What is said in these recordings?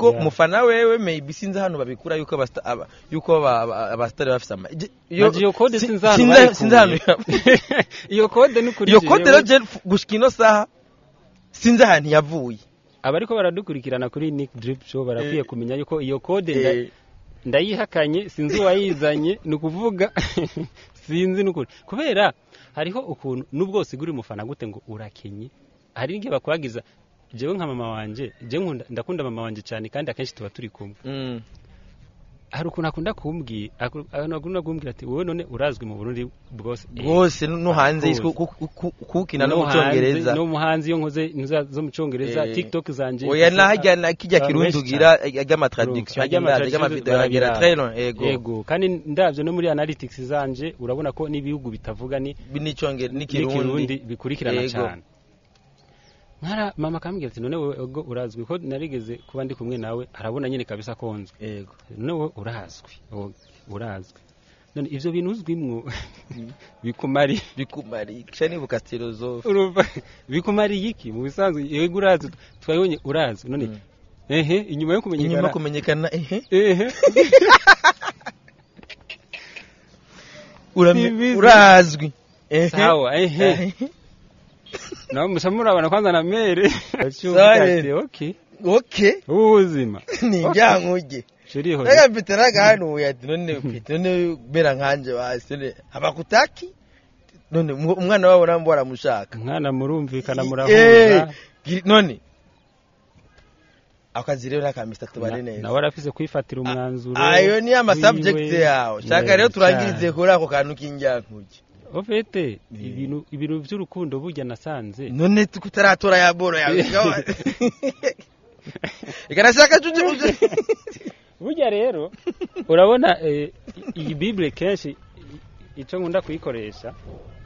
ariko Yeah. umufana wewe maybe sinzi hano babikura yuko abasta- aba- yuko aba- aba- abasitari bafise ama je- yo- Naje iyo code si- sinzi ahantu sinzi- bayikuye. sinzi ahantu iyo kode ni kuri iyo jewe. kode rero je gushika ino saha sinzi ahantu yavuye abariko baradukurikirana kuri Nick Drip Show barakwiye Eh. kumenya yuko iyo code nda- Eh, ndayihakanye sinzi uwayizanye ni ukuvuga sinzi n'ukuri kubera hariho ukuntu n'ubwo usigura umufana gute ngo urakenye hari n'igihe bakwagiza jewe nka mama wanje jewe nkunda- ndakunda mama wanje cyane kandi akenshi tuba turi kumwe mm. hari ukuntu akunda kumbwira aku- akunda akunda kumbwira ati wowe none urazwi mu Burundi bwose Eh, bwose no hanze Of y'isi ku- ku- ku- kukina no no mu hanze- cyongereza no mu hanze iyo nkoze ntuza- zo mu cyongereza Eh, tiktok zanje oya mfise- nahajya na kijya abantu kirundi benshi ugira ajya traduction Ajya ama ajya traduction amavideo agera barabiraba. très long ego yego kandi ndabyo no muri analytics zanje urabona ko n'ibihugu bitavuga ni n'icyongereza n'ikirundi n'ikirundi bikurikirana Yego. cyane nkara mama akambwira ati none wowe ubwo urazwi ko narigeze kuba ndi kumwe nawe arabona nyine kabisa ko nzwi yego none wowe urazwi wowe urazwi none ivyo bintu uzwimwo bikumari bikumari kisha nibuka philosophe urumva bikumariye iki mu bisanzwe yego urazwi twabonye urazwi none Mm. ehe inyuma yo inyuma kumenyekana kumenyekana ehe ehe urame- Sibizi. urazwi ehe sawa ehe Ehe. nawe musa murabona kwanza na mere Sawa. ati okay okay ubu buzima ni njyankuge shiriho rega mfite n'agahanuye ati none mfite none bera nkanje basi none abakutaki none umu- umwana wabo nabo baramushaka mwana murumvikana Eh, murahura giri- none akazi rero n'akamisa tubane Na- neza nawe arafise kwifatira umwanzuro ayo ni amasubject wiwe. yawe shaka Yeah, rero turangirize cyane. kuri ako kantu k'injyankuge ofete ibintu ibintu by'urukundo burya nasanze none tutaratora ya boro yawe ikanashaka tuje uje burya rero urabona eh, iyi bible kenshi i- ico nkunda kuyikoresha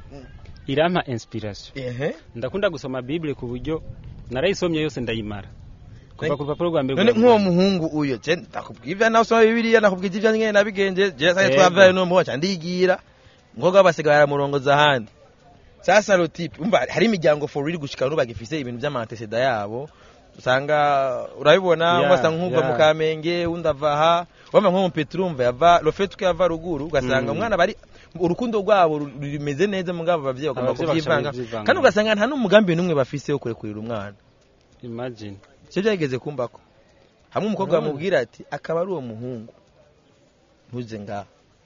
irampa inspiration ehe ndakunda gusoma bible ku buryo narayisomye yose ndayimara kuva ku rupapuro rwa mbere none kugera nk'uwo ku rwa muhungu uyo je ndakubwira ibya nawe usoma bibiliya nakubwira ibyo nyene nabigenje je sasa Yego. twavaye no muhoca ndigira ngoga basigaye baramurongoza ahandi sasa rotipe umva hari imiryango for real gushika n'ubu bagifise ibintu by'amanteseda yabo usanga urabibona Yeah, ugasanga nk'uva mu yeah. kamenge undi ava aha wama nko mu petrumva yava rofete ko yava ruguru ugasanga Mm. umwana bari urukundo rwabo ru- rumeze neza mugabo abavyeyi bagomba Abavyeyi kuvyivanga bashaka kuvyivanga. kandi ugasanga nta n'umugambi n'umwe bafise wo kurekurira umwana imagine icyo byageze kumbako hamwe umukobwa Urabona? bamubwira ati akaba ari uwo muhungu ntuze ngaha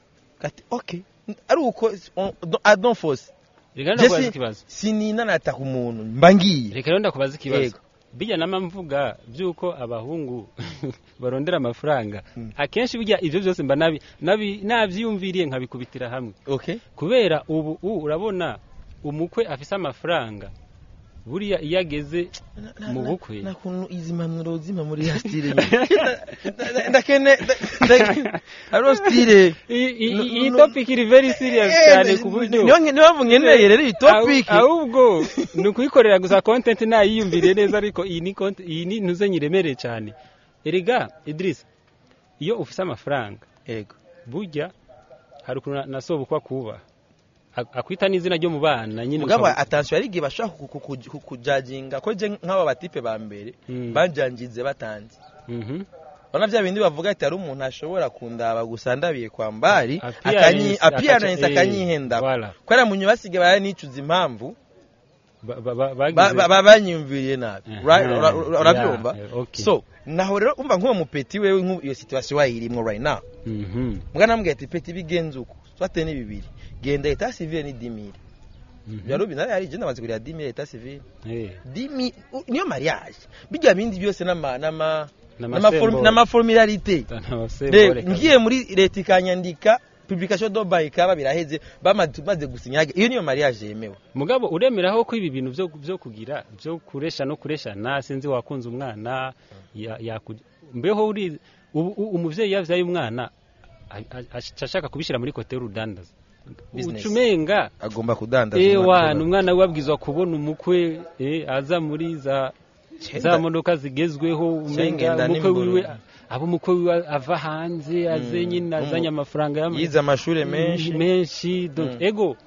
ati okay ari uko on- don't force reka Je ndakubaza si- ikibazo sininanata ku muntu mba ngiye reka rero ndakubaza ikibazo Yego. bijya nama mvuga by'uko abahungu barondera amafaranga Mm. akenshi bijya ibyo byose mba nabi nabi nabyiyumviriye nkabikubitira hamwe okay kubera ubu ubu urabona umukwe afise amafaranga buriya iyo ageze mu bukwe na kuntu izi mpanuro zima muri ya style nyine. Nda- nda- ndakene nda- hariho style I- i- No- iyi no- topic iri very serious cyane ku buryo niyo niyo mpamvu nkeneye rero iyi topic Ahu- ahubwo ni ukuyikorera gusa content nayiyumviriye neza ariko iyi ni content- iyi ni ntuze nyiremereye cyane erega Idris iyo ufise amafaranga yego burya hari ukuntu na- nasobukwa kuba Ak- akwita n'izina ryo mu bana nyine mugabo ukaba- attention hari igihe bashobora ku- ku- ku- kujajinga ko je nk'aba batipe ba mbere Mm. banjangize batanze Mhm. Urabona bya bindi bavuga ati hari umuntu ashobora kundaba gusa ndabiye kwa mbari Appearance, appearance akaca- eh, akanyihenda voilà. kubera munyu basigaye baranicuza impamvu Ba- ba- ba- ba- bagize- ba- ba- banyiyumviriye nabi Aha, Right? Ura- ura- urabyumva yeah, yeah, okay. so naho rero umva nk'uwo mupeti wewe nk'ubu iyo situation wayirimwo right now Mhm. mwana ambwira ati peti bigenze uko twate ni bibiri genda eta civile ni dimire Mhm. byarubi nari hari igenda amaze kurira dimire eta civile Eh, dimi u- niyo mariage bijya bindi byose n'ama n'ama n'amasembo- n'amaformularite n'amasembo, Rero, reka- ngiye muri leta ikanyandika publication do by ikaba biraheze bamaze maze gusinya iyo niyo mariage yemewe mugabo uremeraho ko ibi bintu byo byo kugira byo kuresha no kureshana sinzi wakunze umwana ya- yaku- mbeho uri ubu u- umuvyeyi yavyaye umwana a- a- aca ashaka kubishyira muri kote y'urudandaza Business. ucumenga agomba kudandaza ewa ni umwana we abwizwa kubona umukwe eh, aza muri za za modoka zigezweho umenga Shengenda umukwe n'imboro. wiwe aba umukwe wiwe ava hanze aze Mm. nyine azanye amafaranga y'ama- yize amashuri menshi menshi donc Mm. ego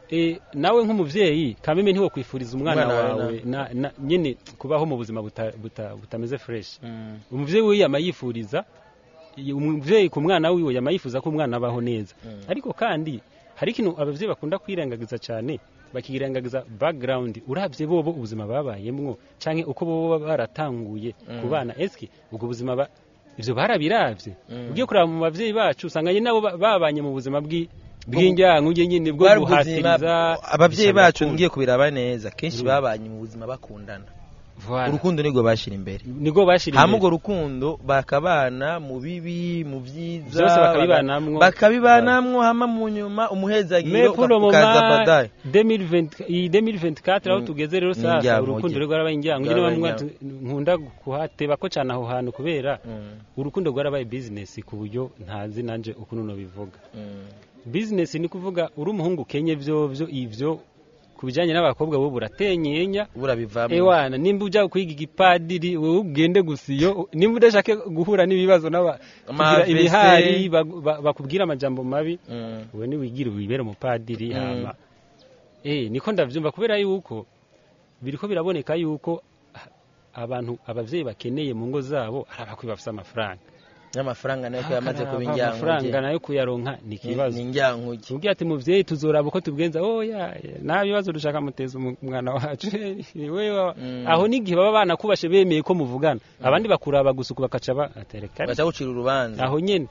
eh, nawe nk'umuvyeyi kameme ntiwo kwifuriza umwana Umwana wawe wawe na- na- nyene kubaho mu buzima buta- buta- butameze fresh Mm. umuvyeyi wiwe yama yifuriza i- umuvyeyi ku mwana wiwe yama yifuza ko umwana abaho neza Mm. ariko kandi hari ikintu abavyeyi bakunda kwirengagiza cyane bakirengagiza background uravye bobo ubuzima babayemwo canke uko bobo baba baratanguye Mm. ku bana eski ubwo buzima ba ivyo barabiravye Mm. ugiye kuraba mu bavyeyi bacu usanga nyine nabo ba- babanye mu buzima bw'i- bw'injyango uje nyine bwo Bwari ubuzima- guhatiriza abavyeyi gushaka bacu gukunda. ngiye kubiraba neza kenshi Mm. babanye mu buzima bakundana Voilà. urukundo nirwo bashira imbere nibwo bashira hama imbere. urwo rukundo bakabana mu bibi mu byiza Vyose bakabibanamwo. bakabibanamwo hama mu nyuma umuhezagiro Mais pour le ukaza moment badaye 2020 iyi 2024 aho Mm. tugeze rero Ni sasa injyango urukundo rye. rero rwarabaye injyango nyine Rwarabaye bamwe injyango. ati, nkunda kuhateba ko cyane aho hantu kubera Mm, urukundo rwarabaye business ku buryo ntazi nanje ukuntu no bivuga mm. business ni kuvuga uri umuhungu kenye byo byo ivyo ku bijyanye n'abakobwa bo buratenyenya burabivamo ewana nimba ujya kwiga igipadiri wowe ugende gusa iyo nimba udashaka guhura n'ibibazo n'aba kugira Amavese. ibihari bagu- ba- bakubwira amajambo mabi Mm, wowe niwigire wibere umupadiri Mm. hama eh niko ndavyumva kubera yuko biriko biraboneka yuko ah, abantu abavyeyi bakeneye mu ngo zabo ari abakwi bafise amafaranga n'amafaranga nayo ko yamaze kuba Akaraba injyankuge amafaranga nayo kuyaronka ni Ni- ikibazo ni injyankuge ubwiye ati muvyeyi tuzoraba uko tubigenza oya nta bibazo dushaka muteza umu- umwana wacu wewe Mm. aho n'igihe baba banakubashe bemeye ko muvugana abandi bakuraba gusa uku bakaca batereka baca gucira urubanza aho nyene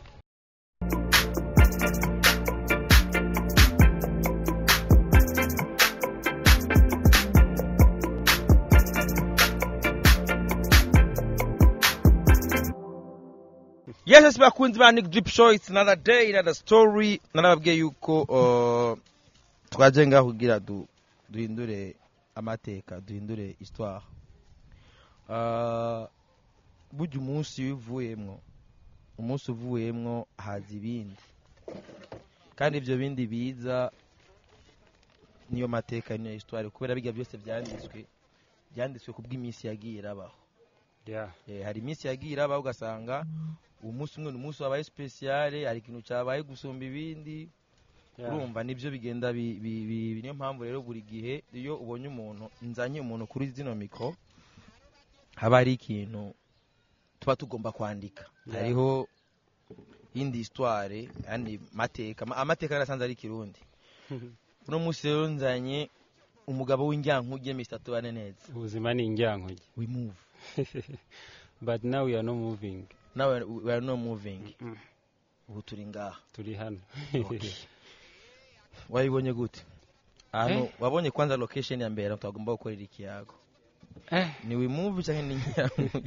yes yes bakunzi ba Nick Drip Show it's another day another story narababwiye yuko uh, twaje ngaho kugira du, duhindure amateka duhindure histoire uh, burya umunsi wivuyemwo umunsi uvuyemwo haza ibindi kandi ibyo bindi biza niyo mateka niyo histoire kubera bijya byose byanditswe byanditswe ku bw'iminsi yagiye irabaho yeah. Eh, hari iminsi yagiye irabaho ugasanga uwo munsi umwe ni umunsi wabaye speciale hari ikintu cyabaye gusumba ibindi yeah. urumva nibyo bigenda bi- bi- bi- niyo mpamvu rero buri gihe iyo ubonye umuntu nzanye umuntu kuri zino mikoro haba hari ikintu tuba tugomba kwandika Yeah. hariho indi histoire yani mateka Ma- amateka yarasanze ari ikirundi uno munsi rero nzanye umugabo w'injyankuge Mr tubane neza ubuzima ni injyankuge we move but now we are not moving now we are- we are not moving Mm. ubu turi ngaha turi hano Okay. wabibonye gute ahantu Eh. wabonye kwanza location ya mbere tugomba gukorera ikiyago Eh, ni wimove cyangwa ni nyamuge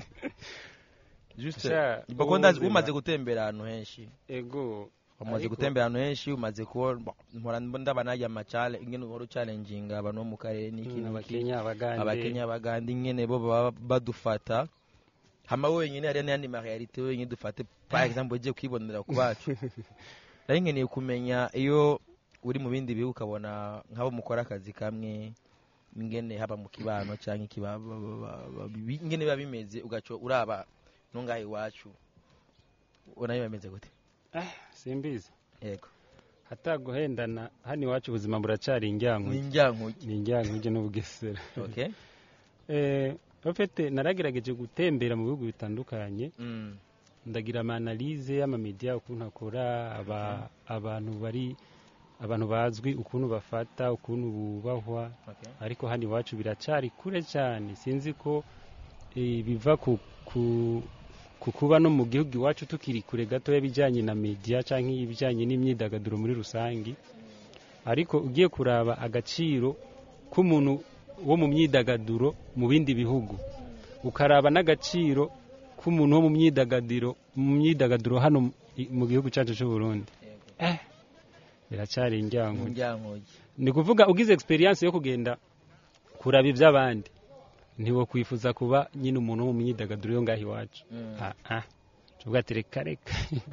juste Sha, bako ndazi ubuzima. umaze gutembera ahantu henshi ego umaze Ariko- gutembera ahantu henshi umaze kubona mpora ndaba najya amacale ingene uhora ucalenjinga abantu bo mu karere n'iki Mm, n'iki abakenya abagande abakenya abaganda ingene bo baba badufata hama wenyine hariya n'ayandi marealite wenyine dufate par exemple ugiye kwibonera ku bacu nari nkeneye kumenya iyo uri mu bindi bihugu ukabona nk'abo mukora akazi kamwe ingene haba mu kibano cyangwa iki ba- ba- ba- ba- ba- bi- ingene biba bimeze ugaco uraba nungahe iwacu ubona biba bimeze gute simbizi yego hata guhendana hano iwacu ubuzima buracari injyankuge ni njyankuge ni injyankuge n'ubugesera okay eh ofete naragerageje gutembera mu bihugu bitandukanye mm. ndagira amanalize y'amamediya ukuntu akora aba, abantu bari abantu bazwi ukuntu bafata ukuntu bubahwa okay ariko hano iwacu biracari kure cyane sinzi ko eh, biva ku, ku, ku kuba no mu gihugu iwacu tukiri kure gato y'ibijyanye na media cyangwa ibijyanye n'imyidagaduro muri rusange ariko ugiye kuraba agaciro k'umuntu wo mu myidagaduro mu bindi bihugu ukaraba n'agaciro k'umuntu wo mu myidagaduro mu myidagaduro hano mu- i- mu gihugu cyacu cy'u Burundi yego biracyari injyango njyankuge ni kuvuga ugize experience yo kugenda kuraba iby'abandi ntiwo kwifuza kuba nyine umuntu wo mu myidagaduro yo ngaho iwacu Mm. ah ah tuvuga ati reka reka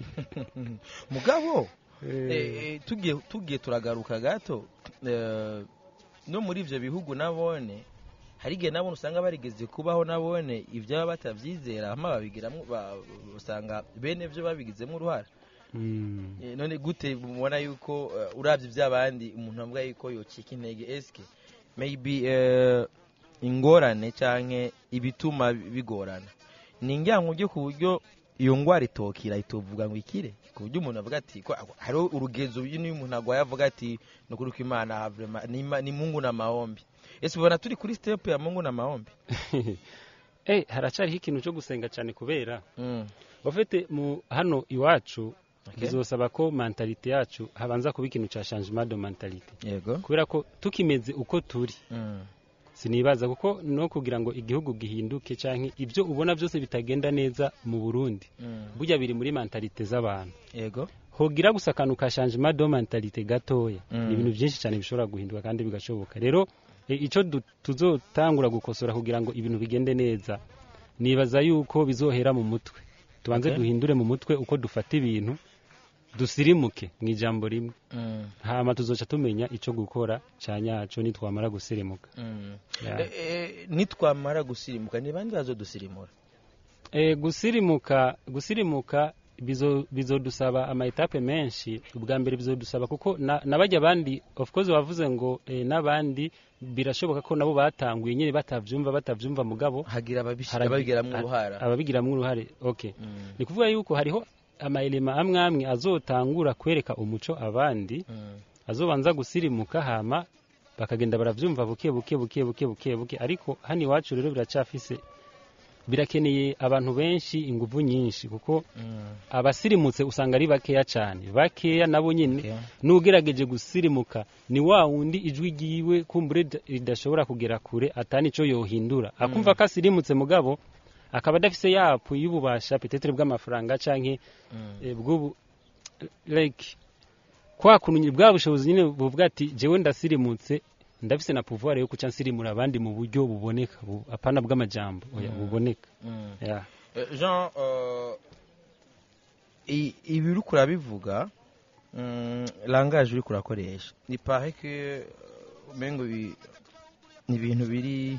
mugabo Eh, Eh, eh, tugiye tugiye turagaruka gato eh, no muri ivyo bihugu nabone hari igihe nabone usanga barigeze kubaho nabone ibyo baba batavyizera hama babigiramo ba- usanga bene vyo babigizemo uruhara Mm. Eh, none gute mubona yuko uh, urabye iby'abandi umuntu avuga yuko yocika intege eske maybe uh, ingorane canke ibituma bigorana ni injyango ryo ku buryo iyo ngwara itokira itovuga ngo ikire ku buryo umuntu avuga ati ko hariho urugezo niyo umuntu agwaye avuga ati ni ukuri ko imana vraiment ni, Ima- ni mungu na maombi ese ubona turi kuri step ya mungu na maombi eh haracariho ikintu cyo gusenga cyane kubera mm. bafite mu hano iwacu Okay. bizosaba ko mentalite yacu habanza kuba ikintu cya changement de mentalite yego kubera ko tukimeze uko turi mm. sinibaza kuko no kugira ngo igihugu gihinduke canke ibyo ubona byose bitagenda neza mu Burundi Mm. burya biri muri mentalite z'abantu yego hogira gusa akantu ka changement de mentalite gatoya Mm. ni ibintu byinshi cyane bishobora guhinduka kandi bigashoboka rero e, ico du- tuzotangura gukosora kugira ngo ibintu bigende neza nibaza yuko bizohera mu mutwe tubanze Okay. duhindure mu mutwe uko dufata ibintu dusirimuke mu ijambo rimwe mm. hama tuzoca tumenya ico gukora ca nyaco nitwamara gusirimuka Mm. Ya. Eh, eh, nitwamara gusirimuka ni bandi bazodusirimura E, gusirimuka gusirimuka bizo bizodusaba ama etape menshi ubwa mbere bizodusaba kuko na, nabajya abandi of course wavuze ngo e, n'abandi birashoboka ko nabo batanguye nyine batavyumva batavyumva mugabo hagira ababishira haragi- babigiramwo a- uruhara ababigiramwo uruhare okay Mm. ni kuvuga yuko hariho amaelema amwe amwe azotangura kwereka umuco abandi Mm. azobanza gusirimuka hama bakagenda baravyumva buke buke buke buke buke buke ariko hano iwacu rero biracafise birakeneye abantu benshi inguvu nyinshi kuko Mm. abasirimutse usanga ari bakeya cyane bakeya nabo nyine Okay. n'ugerageje gusirimuka ni wa wundi ijwi ryiwe kumbure rida- ridashobora kugera kure atani ico yohindura akumva ko asirimutse mugabo akaba adafise yapu y'ububasha petetere bw'amafaranga canke Mm. eh, bw'ubu like kwa kuntu bwa bushobozi nyine buvuga ati jewe ndasirimutse ndafise na pouvoir yo kuca nsirimura abandi mu buryo buboneka bu- apana bw'amajambo oya Mm. buboneka Mm. yeah. Eh, jean euh, i- ibi uri kurabivuga mm, langage uri kurakoresha ni pare que euh, umengo bi- ni ibintu biri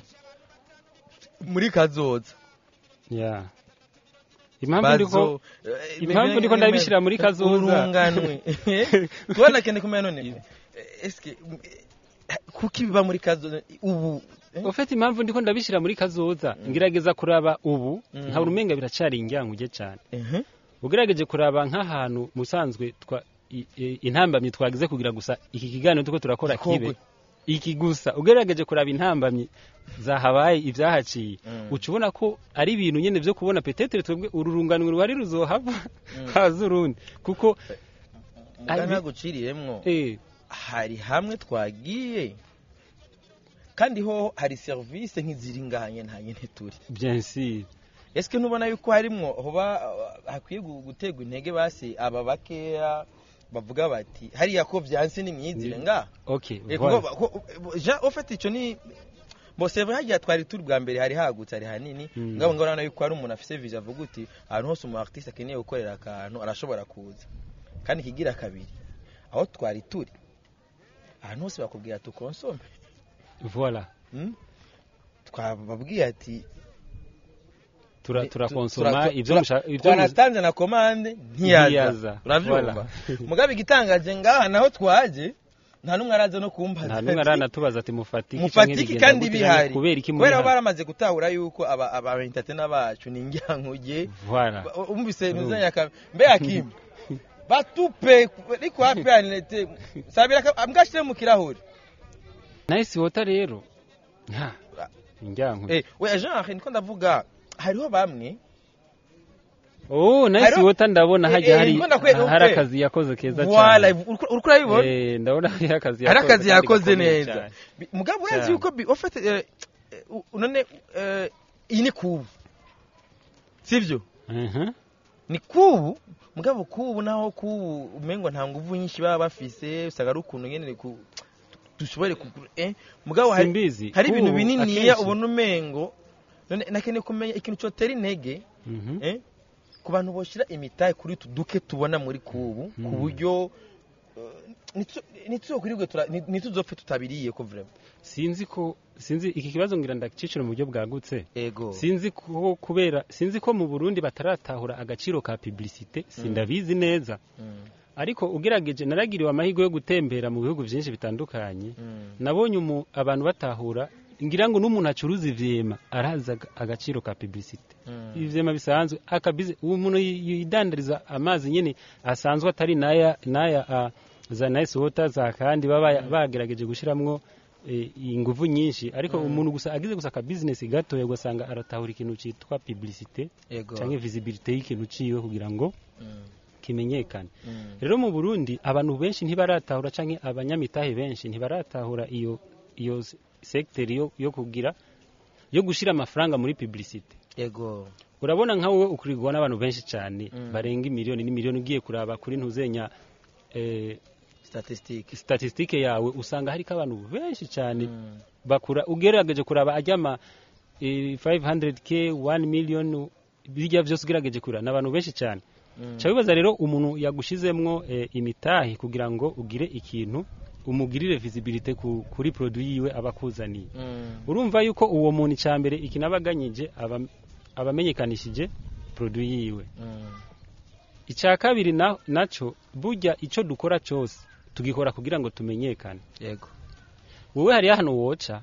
muri kazoza yeah. impamvu ndiko eh, impamvu bimwe- ndiko ndabishira muri kazoza. urunganwe tubona kende kumenya none eh, eske eh, kuki biba muri kazoza ubu eh? ufite impamvu ndiko ndabishira muri kazoza ngerageza kuraba ubu Mm. nka urumenga biracari injyankuge cyane Mhm. ugerageje kuraba nk'ahantu musanzwe twa i- i- intambamyi twagize kugira gusa iki kiganiro tuko turakora Gikorwe. kibe iki gusa ugerageje kuraba intambamyi zahabaye ibyahaciye Mm. uca ubona ko ari ibintu nyine byo kubona petetere twebwe uru runganwe ruhari ruzohava Mm. haza urundi kuko Muga Ari- naguciriyemwo eh, hari hamwe twagiye kandi ho hari serivisi nk'iziri ngahanye nta nyine turi bien sûr ese ntubona yuko harimwo hoba uh, hakwiye gu- guterwa intege basi aba bakeya bavuga bati hariya ko byanse n'imyizire Ni- nga okay Eh, voilà. kuko- ko- ja ufite icyo ni bose hagiye twari turi bwa mbere hari hagutse hari hanini Mm. ngabo ngabo yuko hari umuntu afise vision avuga uti ahantu hose umu artiste akeneye gukorera akantu arashobora kuza kandi kigira kabiri aho twari turi ahantu hose bakubwira tukonsome voilà Mm? twababwiye ati tura ni- turakonsoma tura- ibyo tura- musha- ibyo twanatanze na komande ntiyaza Ntiyaza. urabyumva Voilà. mugabe igitangaje ngaha naho twaje nta n'umwe araza no kumbaza nta n'umwe ati, aranatubaza ati mufatiki mufatiki canke kandi bigenda gute, bihari kubera iki muri kubera hano? baramaze gutahura yuko aba aba entertainer bacu ni njyankuge voilà Ba- umvise Urumva. muzanya ka mbe akimba batupe ariko hapi yanete sabira ka- mbwashire mu kirahuri nice water rero nta injyanko eh we genre niko ndavuga hariho bamwe oh nice hariho- water ndabona Eh, hajya eh, hari ndimo ndakwereka, hari okay. akazi yakoze keza Voila, cyane uriko uriko urabibona eh ndabona hari akazi hari yakoze akazi kandi yakoze gakomeye neza cyane. Bi- mugabo urazi Cyane. yuko bi- ufite eh, eh, u- none eh, iyi ni kubu sivyo Mhm. ni kubu mugabo kubu naho kubu umengo nta nguvu nyinshi baba bafise usanga ari ukuntu nyene ku dushobore kugura eh mugabo hari simbizi hari ibintu Kubu, bininiya akenshi- ubona umengo none nakeneye kumenya ikintu cyotera intege Mhm. eh ku bantu boshira imitahe kuri utu duke tubona muri kubu ku Mhm. buryo eh, ntituzokwirirwe ntituzopfe tutabiriye ko vrema sinzi ko sinzi iki kibazo ngira ndakicira mu buryo bwagutse ego sinzi ko kubera sinzi ko mu Burundi bataratahura agaciro ka publicité sindabizi neza Mm, ariko ugerageje naragiriwe amahirwe yo gutembera mu bihugu byinshi bitandukanye mm, nabonye umu- abantu batahura ngira ngo n'umuntu acuruza ivyema arazi aga- agaciro ka publicité mm, ivyema bisanzwe akabize uwo muntu yi- yidandariza amazi nyene asanzwe atari naya naya a, za nice water za kandi baba bagerageje gushiramwo e, inguvu nyinshi ariko umuntu gusa agize gusa ka business gatoya ugasanga aratahura ikintu citwa publicité ego canke visibilité y'ikintu ciwe kugira ngo Mm, kimenyekane mm, rero mu Burundi abantu benshi ntibaratahura canke abanyamitahe benshi ntibaratahura iyo iyo s- secteur yo, yo kugira yo gushira amafaranga muri publicité ego urabona nka wowe ukurigwa n'abantu benshi cyane Mm. barenga imiliyoni n'imiliyoni ugiye kuraba kuri ntuzenya eh, statistique statistike yawe usanga hariko abantu benshi cyane Mm, bakura ugerageje kuraba ajyama eh, 500k 1 million birya byose ugerageje kuraba n'abantu benshi cyane mm, Cha bibaza rero umuntu yagushizemwo eh, imitahi kugira ngo ugire ikintu umugirire visibilité ku, kuri produit yiwe abakuzaniye mm, urumva yuko uwo muntu icambere ikinabaganyije aba abamenyekanishije produit yiwe mm, icya kabiri na, naco burya ico dukora cyose tugikora kugira ngo tumenyekane yego wowe hari hano woca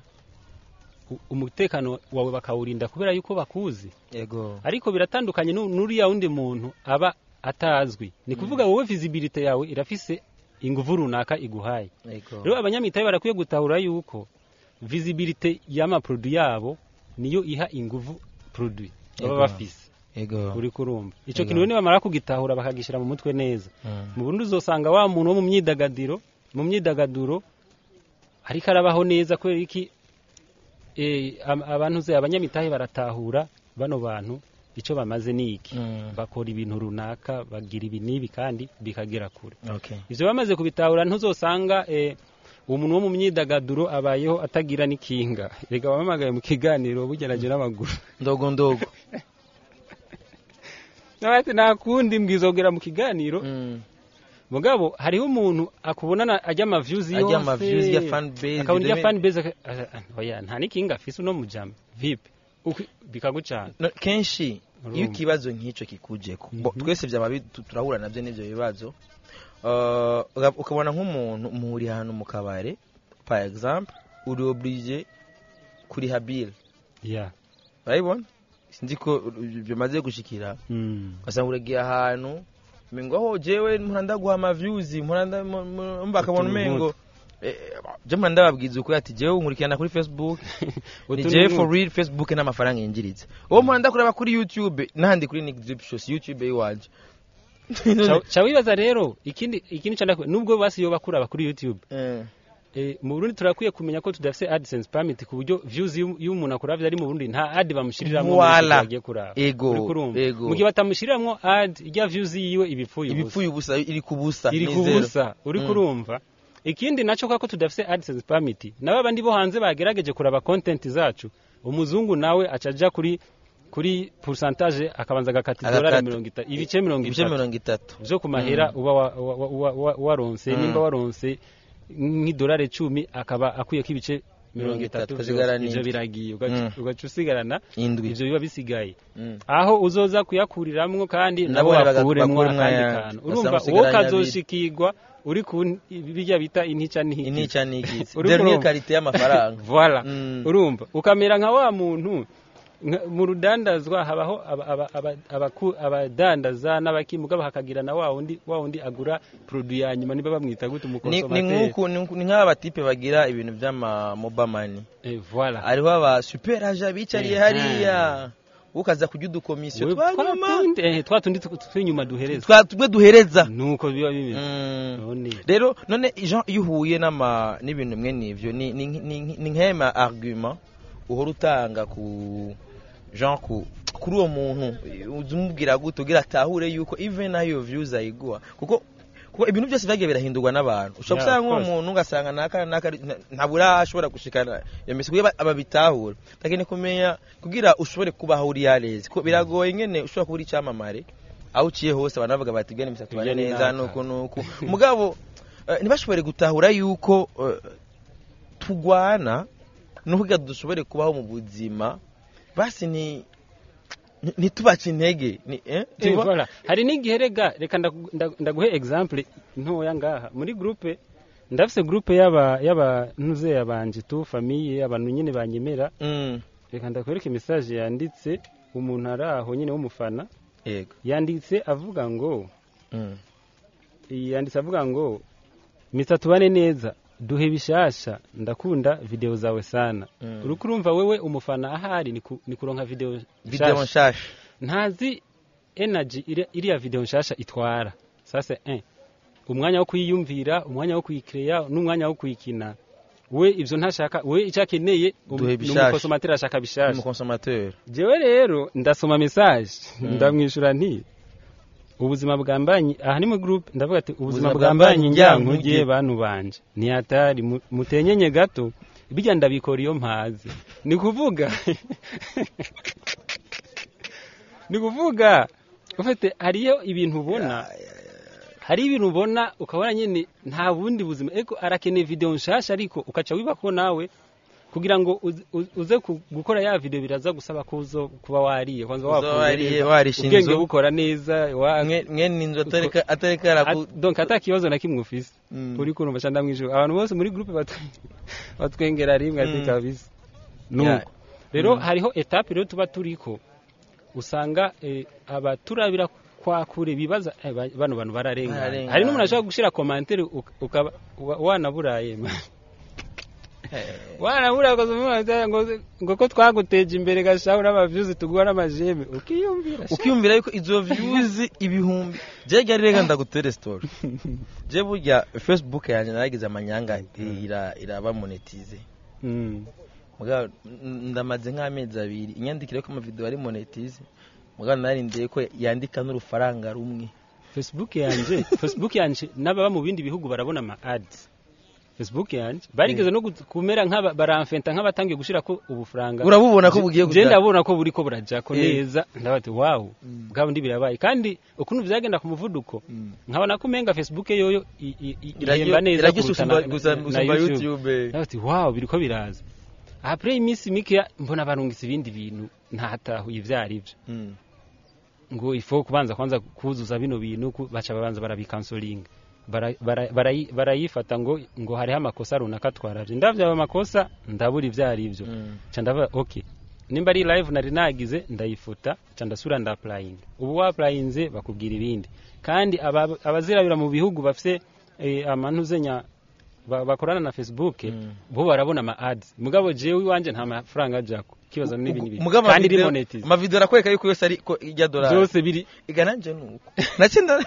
u- umutekano wawe bakawurinda kubera yuko bakuzi yego ariko biratandukanye nu- n'uriya wundi muntu aba atazwi ni kuvuga wowe visibility yawe irafise inguvu runaka iguhaye yego rero abanyamitahe barakwiye gutahura yuko visibility y'amaproduit yabo niyo iha inguvu produit baba Yego. bafise yego uri kurumva ico Yego. kintu rero nibamara kugitahura bakagishira mu mutwe neza Mm, mu Burundi uzosanga wa muntu wo mu myidagadiro mu myidagaduro ariko arabaho neza kubera iki eh, am- abantu ze abanyamitahe baratahura bano bantu ico bamaze ni iki mm, bakora ibintu runaka bagira ibi n'ibi kandi bikagera kure okay ivyo bamaze kubitahura ntuzosanga eh, umuntu wo mu myidagaduro abayeho atagira n'ikinga reka bamamagaye mu kiganiro bugerageje n'amaguru ndogo ndogo nabati nta kundi mbwizogera mu kiganiro Mm, mugabo hariho umuntu akubonana ajya amavyuzi yose Ajya ama-views ya fan base, akabona ijya deme- fan base aka- ah, ah, oya nta n'ikinga afise uno mujama vipi Uku- bikagucana no, kenshi Urumva. iyo ikibazo nk'icyo kikujeko bo Mhm. twese byaba bi- tu- turahura nabyo n'ibyo bibazo Uh, uga- ukabona nk'umuntu muhuriye ahantu mu kabare par exemple uri oblige kuriha bill ya urabibona sinzi ko bimaze gushikira Mm. ugasanga uragiye ahantu umengo aho jewe mpora ndaguha amavyuzi mpora nda- mu- mu- mba akabona Utuntu umengo eh, je mpora ndababwiza ukuri ati jewe unkurikirana kuri facebook ni Utuntu jewe nk'utu. for real facebook n'amafaranga yinjiriza uwo mpora ndakureba kuri youtube n'ahandi kuri nick drip shows youtube yiwanje Ca- ca wibaza rero ikindi ikindi cyane nubwo basi yo bakuraba kuri YouTube Eh, eh, mu Burundi turakwiye kumenya ko tudafise AdSense permit ku buryo views y'u- y'umuntu akuravye ari mu Burundi nta ad bamushiriramwo Voila. agiye kuraba Ego, Uri kurumva? ego. mu gihe batamushiriramwo ad ijya views yiwe ibipfuye ubusa ibipfuye ubusa iri ku busa iri ni ku zero. busa uri Mm. kurumva ikindi naco kako tudafise AdSense permit nabo abandi bo hanze bagerageje kuraba content zacu umuzungu nawe acaja kuri kuri pourcentage akabanza agakata Agakata. idolari mirongo itatu ibice mirongo ibice itatu mirongo itatu vyo ku mahera uba wa- wa- wa- wa- wa- waronse Mm. nimba waronse nk'idolari icumi akaba akuyeko ibice mirongo Mirongo itatu, itatu ukasigara vyose, ivyo n'indwi. biragiye ugaca Mm. ugaca usigarana indwi ivyo biba bisigaye Mm. aho uzoza kuyakuriramwo kandi Nabo nabo baga- bakuremwo bakuremwo akandi ayandi. kantu Ugasanga urumva usigaranye wowe abiri. kazoshikirwa uri ku n- birya bita intica ntihikize inica n'igizi Uri dernier kurumva? karite y'amafaranga voilà Mm. urumva ukamera nka wa muntu nka- mu rudandazwa habaho aba- aba- aba- abaku- abadandaza n'abakimugabo hakagira na wa wundi wa wundi agura produit ya nyuma niba bamwita gute ni ni umukonsomateri nk'uku ni nk'uku- ni nk'aba batipe bagira ibintu by'ama mobamani Eh, voilà hariho aba super aja bicariye Eh, hariya ukaza kurya udukomisiyo We- twa nyuma twatundi eh, twatundi tu- tw'inyuma duhereza twa tumwe duhereza nuko biba bimeze Mm. none rero none jean iyo uhuye n'ama n'ibintu bimwe n'ivyo ni ni ni- ni nk'ema argument uhora utanga ku jean ku kuri uwo muntu uza umubwira gute ugira atahure yuko even nayo views ayiguha kuko kuko ibintu byose byagiye birahindurwa n'abantu ushobora Yeah, gusanga of nk'uwo course. muntu ugasanga naka naka ntabura ashobora gushikana iyo misi kugira ababitahura lakini kumenya kugira ushobore kubaho uri yareze kuko biragoye ngene ushobora kuba uri icyamamare aho uciye hose abantu bavuga bati gene misatubane Ibyo ni neza naka." nuko nuko mugabo eh, ntibashobore gutahura yuko eh, tugwana no kugira dushobore kubaho mu buzima basi ni ni- ntitubace intege ni eh Eh, tuba- voilà. hari n'igihe rega reka ndagu- ndagu- ndaguhe example ntoya ngaha muri groupe ndafise groupe y'aba y'aba ntuze abanje tu famille abantu nyine banyemera Mm, reka ndakwereke message yanditse umuntu ari aho nyine w'umufana yego yanditse avuga ngo Mm, yanditse avuga ngo mita tubane neza duhe bishasha ndakunda video zawe sana Mm. uriko urumva wewe umufana ahari ni ku- ni kuronka video video nshasha nshasha ntazi energy iri- iriya video nshasha itwara sasa eh umwanya wo kuyiyumvira umwanya wo kuyikreya n'umwanya wo kuyikina we ivyo ntashaka we icyo akeneye um- Duhe ni bishasha. umukonsomateri ashaka bishasha umukonsomateur jewe rero ndasoma message Mm. ndamwishura nti ubuzima bwambanyi aha ni mu group ndavuga ati ubuzima Ubuzima bwambanyi bwambanyi njyankugiye njyankugiye. bantu banje ni hatari mu- mutenyenye gato bijya ndabikora iyo mpaze ni kuvuga ni kuvuga ufite hariyo ibintu ubona hari ibintu ubona ukabona nyine nta bundi buzima ariko arakeneye video nshasha ariko ukaca wibako nawe kugira ngo uze- uze- uze ku- gukora ya video biraza gusaba ko uzo kuba wariye kwanza Uza wafunze wariye, neza, warishe ubwenge inzu. bukora neza wa- mwe mwe ninzu atareka atareka At- araku donc ata kibazo na kimwe ufise Mm. uri kurumva cyangwa mwijuru abantu bose muri groupe batu- batwengera rimwe ati Mm. kabisa Yeah. nuko rero Mm. hariho etape rero tuba turiko usanga eh, abaturabira kwa kure bibaza eh, ba- bano bantu bararengana Bararengana. hari n'umuntu ashobora gushira commentaire uk- ukaba wa- wanaburaye man. wanaburaye ukaza ngo ngo ko twaguteje imbere gashaho n'amavyuzi tuguha n'amajeme ukiyumvira sha. ukiyumvira yuko izo views ibihumbi je ryari rega ndagutere story je burya facebook yanjye naragize amanyanga ira iraba monetize Mm. mugabo n- ndamaze nk'amezi abiri inyandikire ko amavideo ari monetize mugabo narindiye ko yandika n'urufaranga rumwe Facebook yanje Facebook yanje n'ababa mu bindi bihugu barabona ama ads Facebook yanje barigeze no gut- kumera nk'aba baramfenta nk'abatangiye gushira ko ubufaranga urabubona ko bugiye je kujya ndabona ko buriko burajya ko Eh. neza ndabati wow bwabo ndi birabaye kandi ukuntu vyagenda ku muvuduko Mm. nkabona ko umenga Facebook yoyo i- i- i- Iraryo- ihemba neza iraryo kuruta gusumba- na- gusa- na gusumba YouTube. YouTube ndabati wow biriko biraza après iminsi mike mbona barungitse ibindi bintu ntatahuye ivyo ari vyo Mm. ngo ifo kubanza kwanza kuzuza bino bintu ku- baca babanza barabikansolinga bara- bara- barayi- barayifata ngo ngo hariho amakosa runaka twaravye ndavye ayo makosa ndabura ivyo ari vyo Mm. ca ndavuga okay nimba ari live nari nagize ndayifuta ca ndasubira ndaapurayinga ubu waapurayinze bakubwira ibindi kandi aba- abazirabira mu bihugu bafise eh, amanuzenya ba- bakorana na facebook Mm. bo barabona ama ads mugabo jewe iwanje nta mafaranga ajako kibazo n'ibindi bintu Mugabo kandi amavideo- rimonetize amavideo arakwereka yuko yose ari ko ijya dolari byose biri iga nanje nuko nacyo nda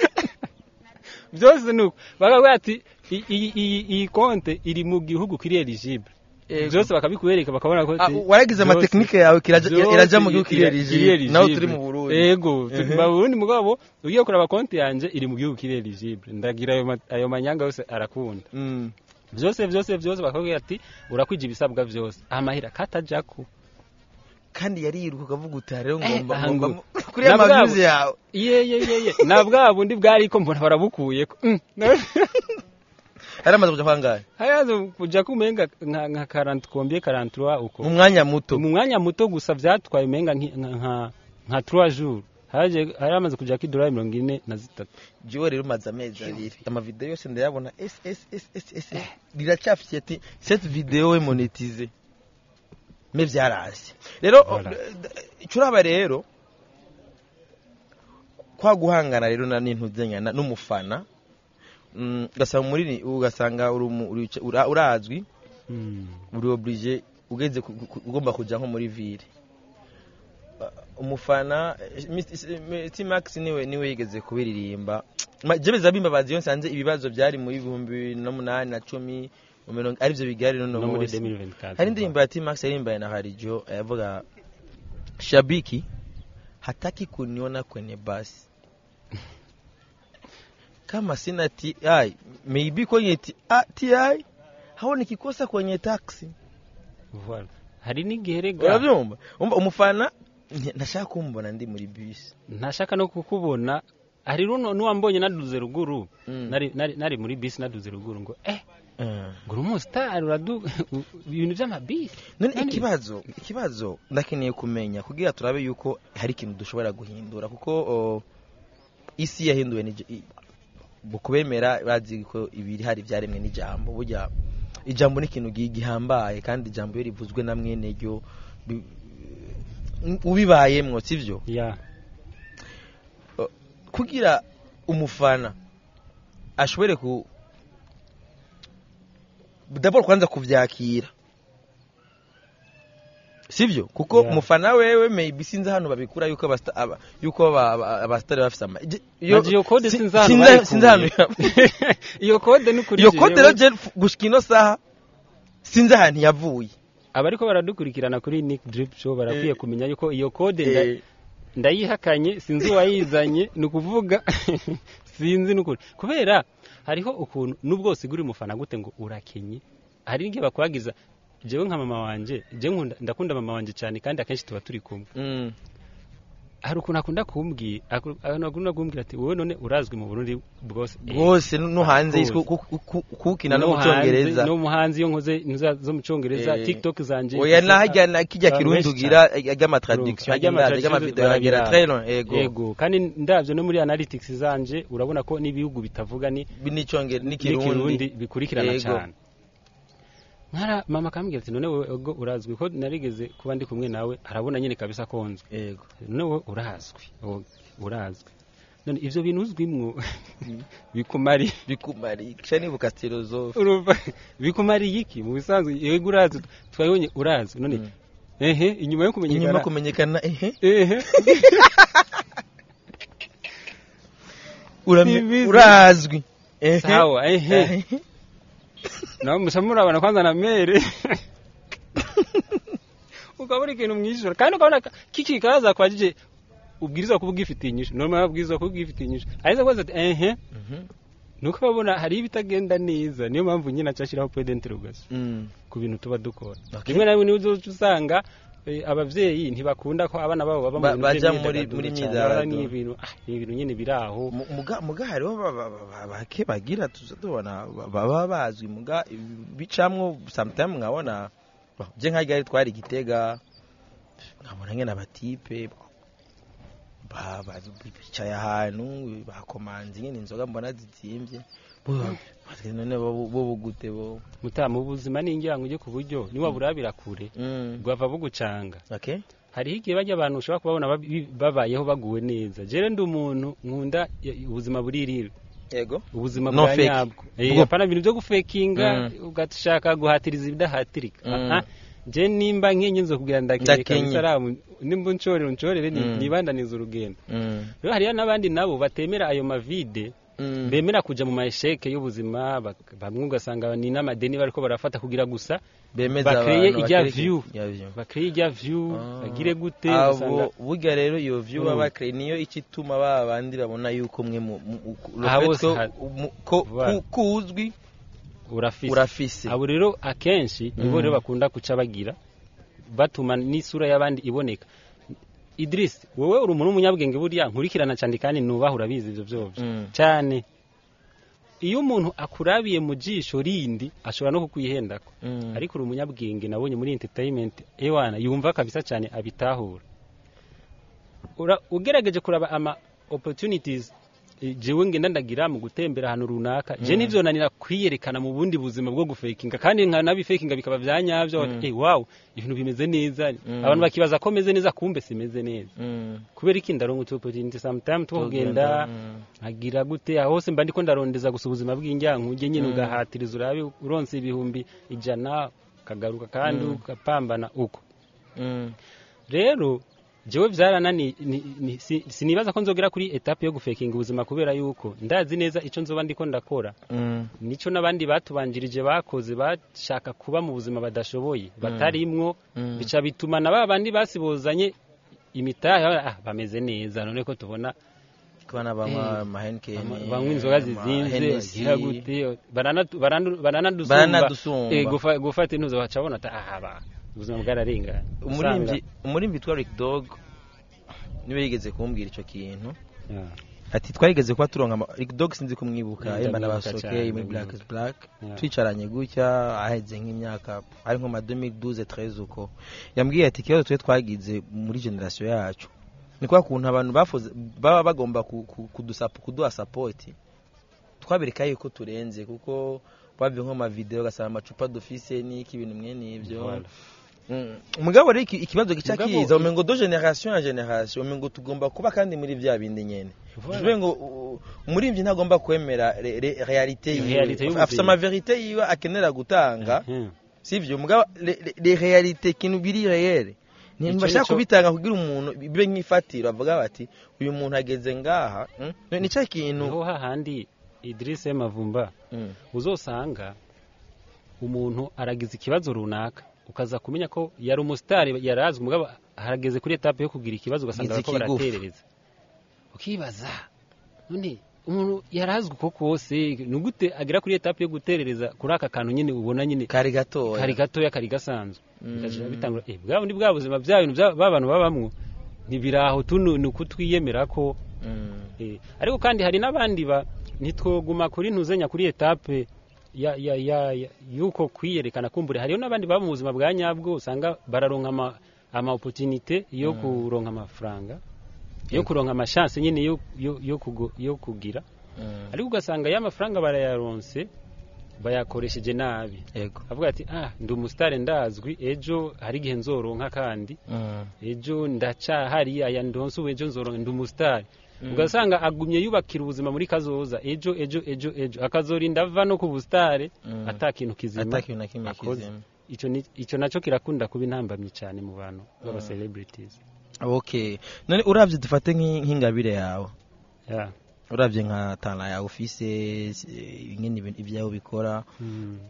byose nuko bakavuga ati "I- iyi iyi iyi konte iri mu gihugu kiri eligible Yego. byose bakabikwereka bakabona ko Ah, ati- waragize byose- amatekinike yawe kiraja- byose irajya mu gihugu iri- kiri iri eligible naho eligible. turi mu Burundi yego turi Mhm. mu Burundi mugabo ugiye kuraba konti yanje iri mu gihugu kiri eligible ndagira ayo ma- ayo manyanga yose arakunda Mm. byose byose byose bakabwira ati urakwije ibisabwa byose amahera katajako kandi yariruka ukavuga uti "Ah, rero Eh, ngomba aha ngomba ngo- kuri ya na bwabo- mavyuzi yawe ye ye ye ye na bwa bundi bwariko mbona barabukuyeko Mm. ari amaze kuja kwangahe hayaze kuja kumenga nka nka 40 kombie 43 uko mu mwanya muto mu mwanya muto gusa vyatwaye umenga nki- nka nka nka 3 jours haje hari amaze kuja ki dolari mirongo ine na zitatu jiwe rero umaze amezi abiri amavideo yose ndayabona s s s s s riracafye ati cette video we monetize me vyarasi rero Voilà. curaba rero kwa guhangana rero na n'intuzenyana n'umufana mm, ugasanga muri ugasanga uri umu- uri- ura- urazwi uri oblige ugeze ku- ku- ugomba kuja nko muri ville Uh, umufana T-Max niwe niwe yigeze kubiririmba Ma- je biza bimbabazi iyo nsanze ibibazo byari muri ibihumbi bibiri n'umunani na cumi mu mirongo arivyo bigari none no muri munsi 2024 hari indirimbo ya T-Max yarimbaye na Harijo yavuga shabiki hataki kuniona kwenye basi kama sina TI maybe kwenye T- ah, TI haoni kikosa kwenye taxi Voilà. hari n'igihe rega urabyumva Umva, umufana nti- ntashaka kumbona ndi muri bisi ntashaka no kukubona hari runo n'uwambonye naduze ruguru Mm. nari nari nari muri bisi naduze ruguru ngo eh Eh. ngo uri umusitari uradu ibintu by'amabisi none Nani- ikibazo ikibazo ndakeneye kumenya kugira turabe yuko hari ikintu dushobora guhindura kuko o, isi yahinduwe n'ij- i- mu kubemera bazi ko ibiri hari byaremwe n'ijambo burya ijambo ni ikintu gi- gihambaye kandi ijambo iyo rivuzwe na mwene ryo bi- ubibayemwo sivyo ya kugira umufana ashobore ku dabord kwanza kuvyakira sivyo kuko Yeah. umufana wewe maybe sinzi hano babikura yuko abasta- aba- yuko aba- aba- abastari bafise ama je- yo- Naje iyo code si- sinzi hano sinzi- bayikuye. sinzi hano iyo kode ni kuri iyo jewe. code rero je gushika ino saha sinzi ahantu yavuye abariko baradukurikirana kuri Nick Drip Show barakwiye Eh. kumenya yuko iyo kode nda- Eh, ndayihakanye sinzi uwayizanye ni ukuvuga sinzi n'ukuri kubera hariho ukuntu nubwo usigura umufana gute ngo urakenye hari n'igihe bakwagiza jewe nka mama wanje jewe nkunda ndakunda mama wanje cyane kandi akenshi tuba turi kumwe mm, hari ukuntu akunda kumbwira aku- akunda kumbwira ati wowe none urazwi mu Burundi bwose Eh, bwose no hanze Bwose. ku- ku- ku- kukina no no mu hanze, cyongereza no mu hanze iyo nkoze inza zo mu cyongereza Eh, tiktok zanje oya gusa- nahajya na kijya abantu kirundi benshi ugira ry'amatraduction Ajya agenda amatraduction ry'amavideo yagera barabiraba. trailer ego yego kandi ndabyo no muri analytics zanje urabona ko n'ibihugu bitavuga ni n'icyongere n'ikirundi n'ikirundi bikurikirana Yego. cyane nkara mama akambwira ati none wowe ubwo urazwi ko narigeze kuba ndi kumwe nawe arabona nyine kabisa ko nzwi yego none wowe urazwi wowe urazwi none ivyo bintu uzwimwo bikumari bikumari kisha nibuka philosophe urumva bikumariye iki mu bisanzwe yego urazwi twabonye urazwi none Mm. ehe inyuma yo kumenyekana inyuma kumenyekana ehe ehe urame- Ibizi. urazwi ehe sawa ehe Ehe. nawe musa murabona kwanza na mere ukabona ikintu mwishyura kandi ukabona ka- kiki kaza kwajije ubwirizwa kuba ugifitiye inyishu normal ubwirizwa kuba ugifitiye inyishu ariko kwanza ati ehe Mhm. nuko babona hari ibitagenda neza niyo mpamvu nyine acashiraho point d'interrogation Mm. ku bintu tuba dukora Okay. rimwe na rimwe nizo usanga eh, abavyeyi ntibakunda ko abana babo baba Ba- mu bintu baja vy'imyidagaduro muri- muri cane. myidagaduro. Bara ni ibintu ah, ni ibintu nyine biri aho Mu- muga muga hariho ba- ba- ba- ba- bake bagira tuza tubona ba- baba bazwi muga bicamwo sometime nkabona bah, je nka ryari twari gitega nkabona ngene abatipe ba- ba- bicaye ahantu bakomanze nyene inzoga mbona zizimvye Bo- bati, none bo bo gute bo mutama ubuzima ni ingirango ujye ku buryo niba burabira kure Mm. bwava bugucanga okay hariho igihe bajya abantu ushobora kubabona babi- babayeho baguwe neza jere ndi umuntu nkunda i- ubuzima buririra yego ubuzima No bwa fake. nyabwo Eh, Bwo- apana ibintu byo gufekinga Mm. ugashaka guhatiriza ibidahatirika Mm. Aha, je nimba nkenye nzo kugira ndakenye Ndakenye. kabisa aramu nimba unshorere unshorere ni- Mm. nibandaniza urugendo Mm. rero hariyo n'abandi nabo batemera ayo mavide Mm. bemera kuja mu mayesheke y'ubuzima bak- bamwe ugasanga ni n'amadeni bariko barafata kugira gusa bemeza bakreye abantu ijya bakereke- view. ya view bakreye ijya view Ah. bagire gute ugasanga abo burya rero iyo view baba Mm. bakreye niyo icyo ituma ba bandi babona yuko mwe mu mu- mu- Aha le fait bose ko- ha- mu- ko Voilà. ku- kuzwi urafise urafise abo rero akenshi nibo Mm. rero bakunda kuca bagira batuma n'isura y'abandi iboneka Idris wowe uri umuntu w'umunyabwenge burya nkurikirana cyane kandi nubaha urabizi ibyo byose Mm. cyane iyo umuntu akurabiye mu jisho rindi ashobora no kukwihendako Mm. ariko uri umunyabwenge nabonye muri entertainment ewana yumva kabisa cyane abitahura Ura- ugerageje kuraba ama opportunities eh, jewe ngenda ndagira mu gutembera ahantu runaka je Mm. nivyo nanira kwiyerekana mu bundi buzima bwo gufekinga kandi nka nabifekinga bikaba vyanyavyo Mm. eh wow ibintu bimeze neza Mm. abantu bakibaza ko meze neza kumbe simeze neza Mm. kubera iki ndaronka utu opportunity sometime two kugenda Mm. nkagira gute aho hose mba ndiko ndarondeza gusa ubuzima bw'injyankuge nyine Mm. ugahatiriza urabe uronse ibihumbi ijana ukagaruka kandi Mm. ugapambana uko Mm. rero jewe vyaranani ni- ni- si- sinibaza ko nzogera kuri etape yo gufekinga ubuzima kubera yuko ndazi neza ico nzoba ndiko ndakora Mm. nico n'abandi batubanjirije bakoze bashaka kuba mu buzima badashoboye batarimwo Mm. bica bituma na ba bandi basibozanye imitahe ah, bameze neza none ko tubona kubana banywa amahenikeni banywa inzoga zizinze bagira gute baranatu- barandu- baranadusumba Baranadusumba. Eh, gufa- gufata intuzo baca babona ati aha ba ubuzima bwararengana umurimvyi umurimvyi witwa Rick Dog niwe yigeze kumbwira ico kintu Yeah. ati twarigeze kuba turonka ama- Rick Dog sinzi kumwibuka Mm, yemba ndamwibuka n'abasoke cyane, muri Black is ndamwibuka. Black Yeah. twicaranye gutya aheze nk'imyaka ari nko ma 2012 13 uko yambwiye ati ikibazo twe twagize muri generation yacu ni kwa kuntu abantu bafuze baba bagomba ku- ku- kudusapo kuduha support twabereka yuko turenze kuko bavye nko ma video gasaba amacupa dufise n'iki ibintu mwene ivyo Voilà. Mm. mugabo rero iki- ikibazo gica Mugabo, kiza i- umengo do generation ya generation umengo tugomba kuba kandi muri vya bindi nyene Voilà. Tuvuge ngo u- umuririmbyi ntagomba kwemera re- re- realite Realite yiwe y'ubuzima. afite ama verite yiwe akenera gutanga Mhm. sivyo mugabo le- le- le realite kintu biri reyere Ico ntibashaka nico- kubitanga kugira umuntu bibe nk'ifatiro bavuga bati uyu muntu ageze ngaha mm? ni cya kintu niho hahandi Idrisse Mavumba Mm. uzosanga umuntu aragize ikibazo runaka ukaza kumenya ko yari umusitari yarazwi mugabo harageze kuri etape yo kugira ikibazo ugasanga Ngize bariko ikigufa. baraterereza ukibaza none umuntu yarazwi uko kose ni gute agera kuri etape yo guterereza kuri aka kantu nyine ubona nyine kari gatoya kari gatoya kari gasanzwe Mm. bigashira bitangura eh bwa bundi bwa buzima bya bintu bya- ba bantu babamwo ntibiraho tuno ni ukutwiyemera ko Mm. Eh, ariko kandi hari n'abandi ba ntitwoguma kuri ntuzenya kuri etape ya ya ya ya- yuko kwiyerekana kumbure hariyo n'abandi baba mu buzima bwa nyabwo usanga bararonka ama ama opportunité yo Mm. kuronka amafaranga yo Yego. kuronka amashance nyine yo yo yo, kugo, yo kugira Mm. ariko ugasanga ya mafaranga barayaronse bayakoresheje nabi yego avuga ati ah ndi umusitari ndazwi ejo hari igihe nzoronka kandi Mm. ejo ndacahari aya ndonse ubu ejo nzoronka ndi umusitari Mm. ugasanga agumye yubakira ubuzima muri kazoza ejo ejo ejo ejo akazorinda ava no ku busitare Mm. ata kintu kizima ata kintu na kimwe akoze. kizima ico ni- ico naco kirakunda kuba intambamyi cyane mu bantu b'aba Mm. celebrities okay none uravye dufate nk'i- nk'ingabire yawe yeah. uravye nka tana yawe ufise eh, ingene ibintu ibyawe bikora mm.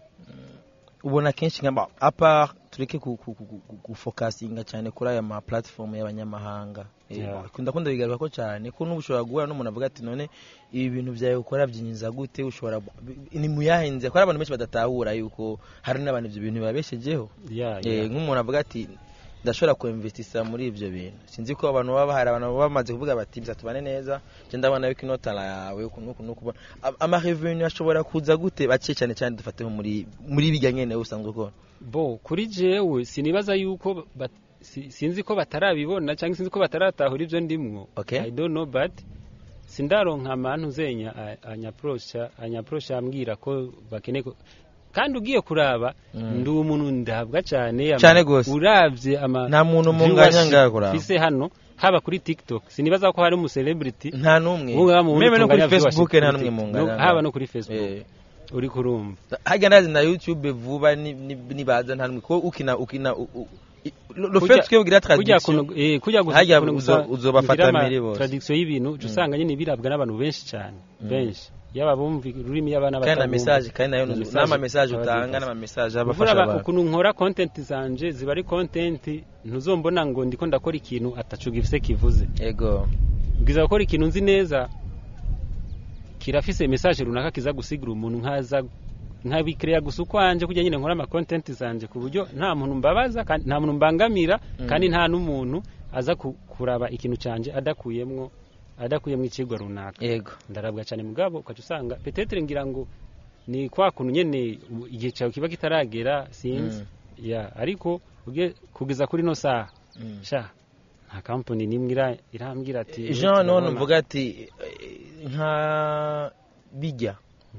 ubona kenshi nka apa tureke ku- ku- ku- ku- gufokasinga cyane kuri aya ma platform y'abanyamahanga Eh, Yeah. kunda kunda bigaruka ko cyane ko n'ubu ushobora guhura n'umuntu avuga ati none ibi bintu byawe ukora byinjiza gute ushobora ni muyahenze ko hari abantu benshi badatahura yuko hari n'abantu ibyo bintu babeshejeho yeah, Eh, yeah. nk'umuntu avuga ati ndashobora kuinvestisa muri ibyo bintu sinzi ko abantu baba hari abantu baba bamaze kuvuga bati bisa tubane neza je ndabona yuko inotara yawe uku nuku nuku ubona." Am- ama revenue ashobora kuza gute bake cyane cyane dufate nko muri muri bijya nyene usanzwe ukora bo kuri jewe sinibaza yuko bat, si, sinzi ko batarabibona cyangwa sinzi ko bataratahura ibyo ndimwo Okay. i don't know but sindaronka amantu zenya a- anyaprosha anyaprosha ambwira ko bakeneye ko kandi ugiye kuraba Mm. ndi umuntu ndabwa cyane ama- Cane gose. uravye ama nta muntu munganya viewership ngaho kuraba mfise hano haba kuri tiktok sinibaza ko hari umu celebrity nta n'umwe ubu ngaha mu meme no kuri tunganya facebook viewership nta kuri n'umwe TikTok. munganya No, haba no kuri facebook Eh. uri kurumva hajya ndazi na youtube vuba ni- ni- nibaza nta n'umwe ko ukina ukina u- u- i- le le Kujya- fait que ugira kujya tradition kuno eh kujya gusa Harya kuno uzo- gusa uzobafata kugira ama mpiri bose. tradition y'ibintu uca usanga nyine birabwa n'abantu benshi cyane benshi yaba bumva ururimi yaba kandi na n'abatabumva message kandi nayo Na nuzu- message n'ama message aba utanga zifasha. n'ama message Uvura abafasha aba- abantu ukuntu nkora content zanje ziba ari content ntuzombona ngo ndiko ndakora ikintu atacu gifise kivuze yego bwiza gukora ikintu nzi neza kirafise message runaka kiza gusigura umuntu nkaza nkabikreya gusa ukwanje kujya nyine nkora ama content zanje ku buryo nta muntu mbabaza kandi nta muntu mbangamira Mm. kandi nta n'umuntu aza ku- kuraba ikintu canje adakuyemwo adakuyemwo ikigwa runaka yego ndarabwa cyane mugabo ukaca usanga petetre ngira ngo ni kwa kuntu nyene u- igihe cyawe kiba kitaragera sinzi ya ariko uge- kugeza kuri no saha Mm. sha nta company nimwe ira- irambwira ati jean none turabona- uvuga ati eh, nka bijya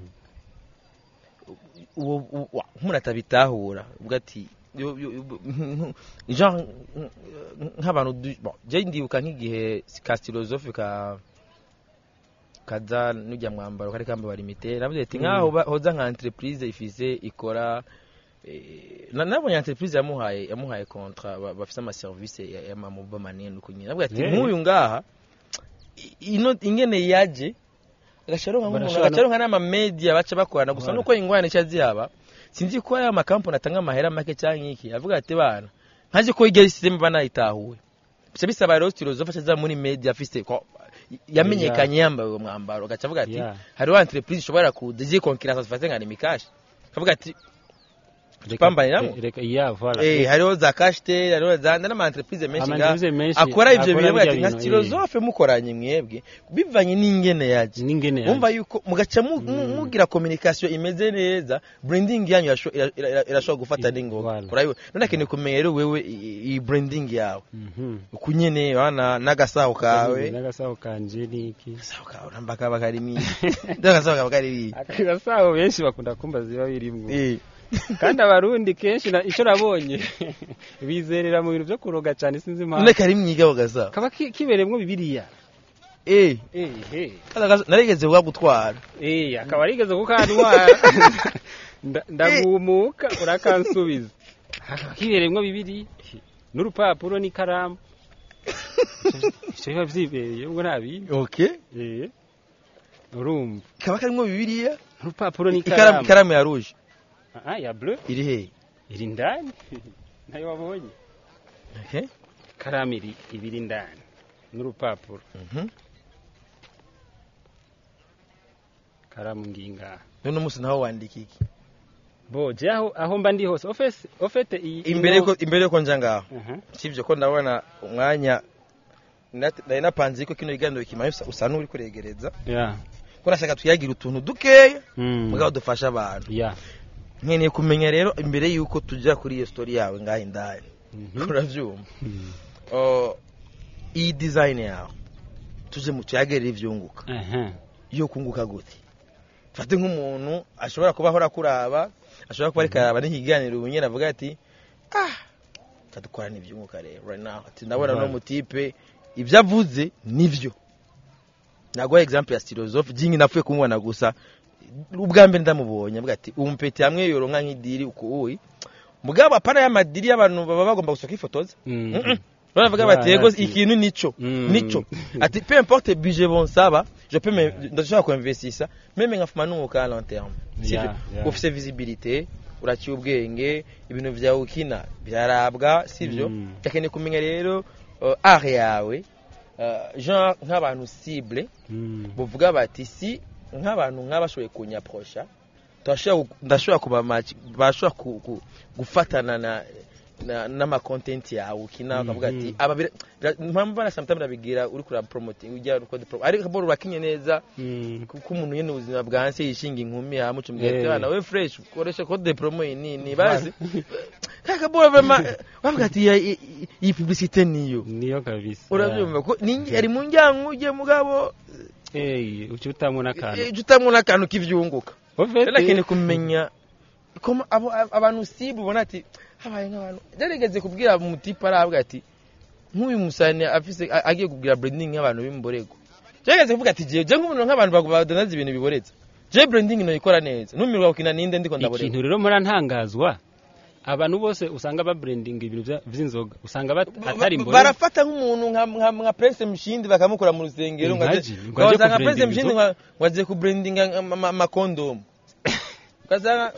uwo uwo- wa- nk'umuntu atabitahura uvuga ati yo- yo- yo- jean nk'abantu du- bon, je ndibuka nk'igihe ka filozofe ka kaza n'ujya mwambaro kari kambabara imite navuze ati Mm. nkaho ba- hoza nka entreprise ifise ikora eh, na- nabonye entreprise yamuhaye yamuhaye kontra ba- bafise amaserivisi y'amamoba manini uko nyine navuga ati Yeah. nk'uyu ngaha i- ino ingene yaje agasharonka nk'umuntu Barashobora no- agacaronka n'amamedia baca bakorana gusa Voilà. nuko ingwane nshya zihaba sinzi ko aya makampani atanga amahera make cyangwa iki avuga ati bana ntazi ko igera isisiteme banayitahuwe bica bisaba rero filozofe aza muri media afise ko yamenyekanye yambaye uwo mwambaro agaca avuga ati Yeah. hariho entreprise ishobora kuza igiye konkiransa zifate nka nimikashi akavuga ati tupambaniramo reka ya voilà Eh, hariho za kashitel hariho za n'ama entreprise menshi nga Ama-entreprise menshi akora ivyo bintu birya ati nka bintu, stilozofe mukoranye mwebwe bivanye n'ingene yaje n'ingene wumva yuko mugaca mu- mu- mugira communication imeze neza branding yanyu irasho- ira- ira- irashobora gufata n'ingoga Voilà. urabibona none akeneye kumenya rero wewe i- iyi branding yawe Mhm. uku nyene wana n'agasaho kawe n'agasaho kanje niki agasaho kawe uramba kaba karimo n'agasaho kaba karimo aka gasaho benshi bakunda kumbaza biba birimwo eh kandi abarundi kenshi na- ico nabonye bizerera mu bintu vyo kuroga cane sinzi none impamvu karimo iga agasaho kaba ki- kibereyemwo bibiliya eh ehe kada gasaho narigeze kuba gutwara Eh, akaba arigeze kukantwara Nda- ndagumuka urakansubiza akaba kibereyemwo bibiri n'urupapuro n'ikaramu ivyo biba vyibereye ubwo nta bindi okay Eh, urumva kaba karimo bibiliya urupapuro ikaramu n'ikaramu ikaramu ya rouge Ah, ya bleu iri he iri ndani nayo wabonye okay ikaramu iri ibiri indani n'urupapuro mhm ikaramu ngingaha none umunsi naho wandika iki bo je aho aho mba ndi hose ofese ofete iyi imbere yuko imbere yuko nja ngaho Aha. sivyo ko ndabona umwanya nat- nari napanze ko kino kiganiro kimaye usa- usa n'uri kuregereza ya ko nashaka tuyagira utuntu dukeya Mm. mugabo dufasha abantu ya nkeneye kumenya rero imbere yuko tujya kuri iyo story yawe ngaho indani Mhm. uravyumva Mm. Oh, iyi design yawe tuje mu tuyagerera ivyunguka Aha. yo kunguka gute fate nk'umuntu ashobora kuba ahora kuraba ashobora kuba ariko araba n'ikiganiro ubu nyine avuga ati ah tadukorana ibyunguka rero right now ati ndabona no Right. mutipe ibyo avuze nivyo naguha example ya philosophe jingi napfuye kumubona gusa ubwa mbere ndamubonye avuga ati umpeti hamwe yoronka nk'idiri uku uyi mugabo apana y'amadiri y'abantu baba bagomba gusohoka ifotoza Mm. Mm-mm. baravuga Yeah, bati yego ati- ikintu nico Mm. nico ati peu importe budget bonsaba je peux me ndashobora kuinvestisa meme nkafuma n'umwuka à long terme sivyo Yeah, yeah. ufise visibilité uraciye ubwenge ibintu vyawe ukina byarabwa sivyo Mm. yakeneye kumenya rero uh, art yawe uh, genre nk'abantu cible Mm. buvuga bati si nk'abantu nk'abashoboye kunyaprosha turashobora gu- ndashobora kuba match bashobora ku- ku- gufatana na na n'amakontenti yawe ukina ukavuga ati Mhm. aba bira- bira- mpamvu bana sometimes urabigira uri kura promoting ujya uri kode promo ariko bora urakinye neza Mm. kuko umuntu nyene ubuzima bwanse yishinga inkumi yamucumbwira ati Eh. bana we fresh ukoresha code promo iyi ni ni bazi kaka bora vraiment bavuga ati ya- i- i- iyi publicité niyo niyo kabisa urabyumva ko ni ari mu njyango uje mugabo Eh, uca utamwo n'akantu eh, utamwo n'akantu k'ivyunguka Ofete- rero akeneye kumenya koma abo abantu sibu ubona ati habaye nk'abantu yarigeze kubwira umutipe arahabwa ati nk'uyu musane afise a- agiye kubwira branding nk'abantu b'imborego yarigeze kuvuga ati jewe je nk'umuntu nk'abantu bagu- badonaza ibintu biboretse je branding noyikora neza numirwa gukina ninde ndiko ndaboreka ikintu rero mpora ntangazwa abantu bose usanga babrandinga ibintu vya- vy'inzoga usanga bat- atari Ba- mbore barafata nk'umuntu nka nka nka Prince Mshindi bakamukura mu rusengero ngo aze Imagine, ngo aje ugasanga Prince kubrandinga Mshindi inzoga. ngo ngo aze kubrandinga amakondomu ugasanga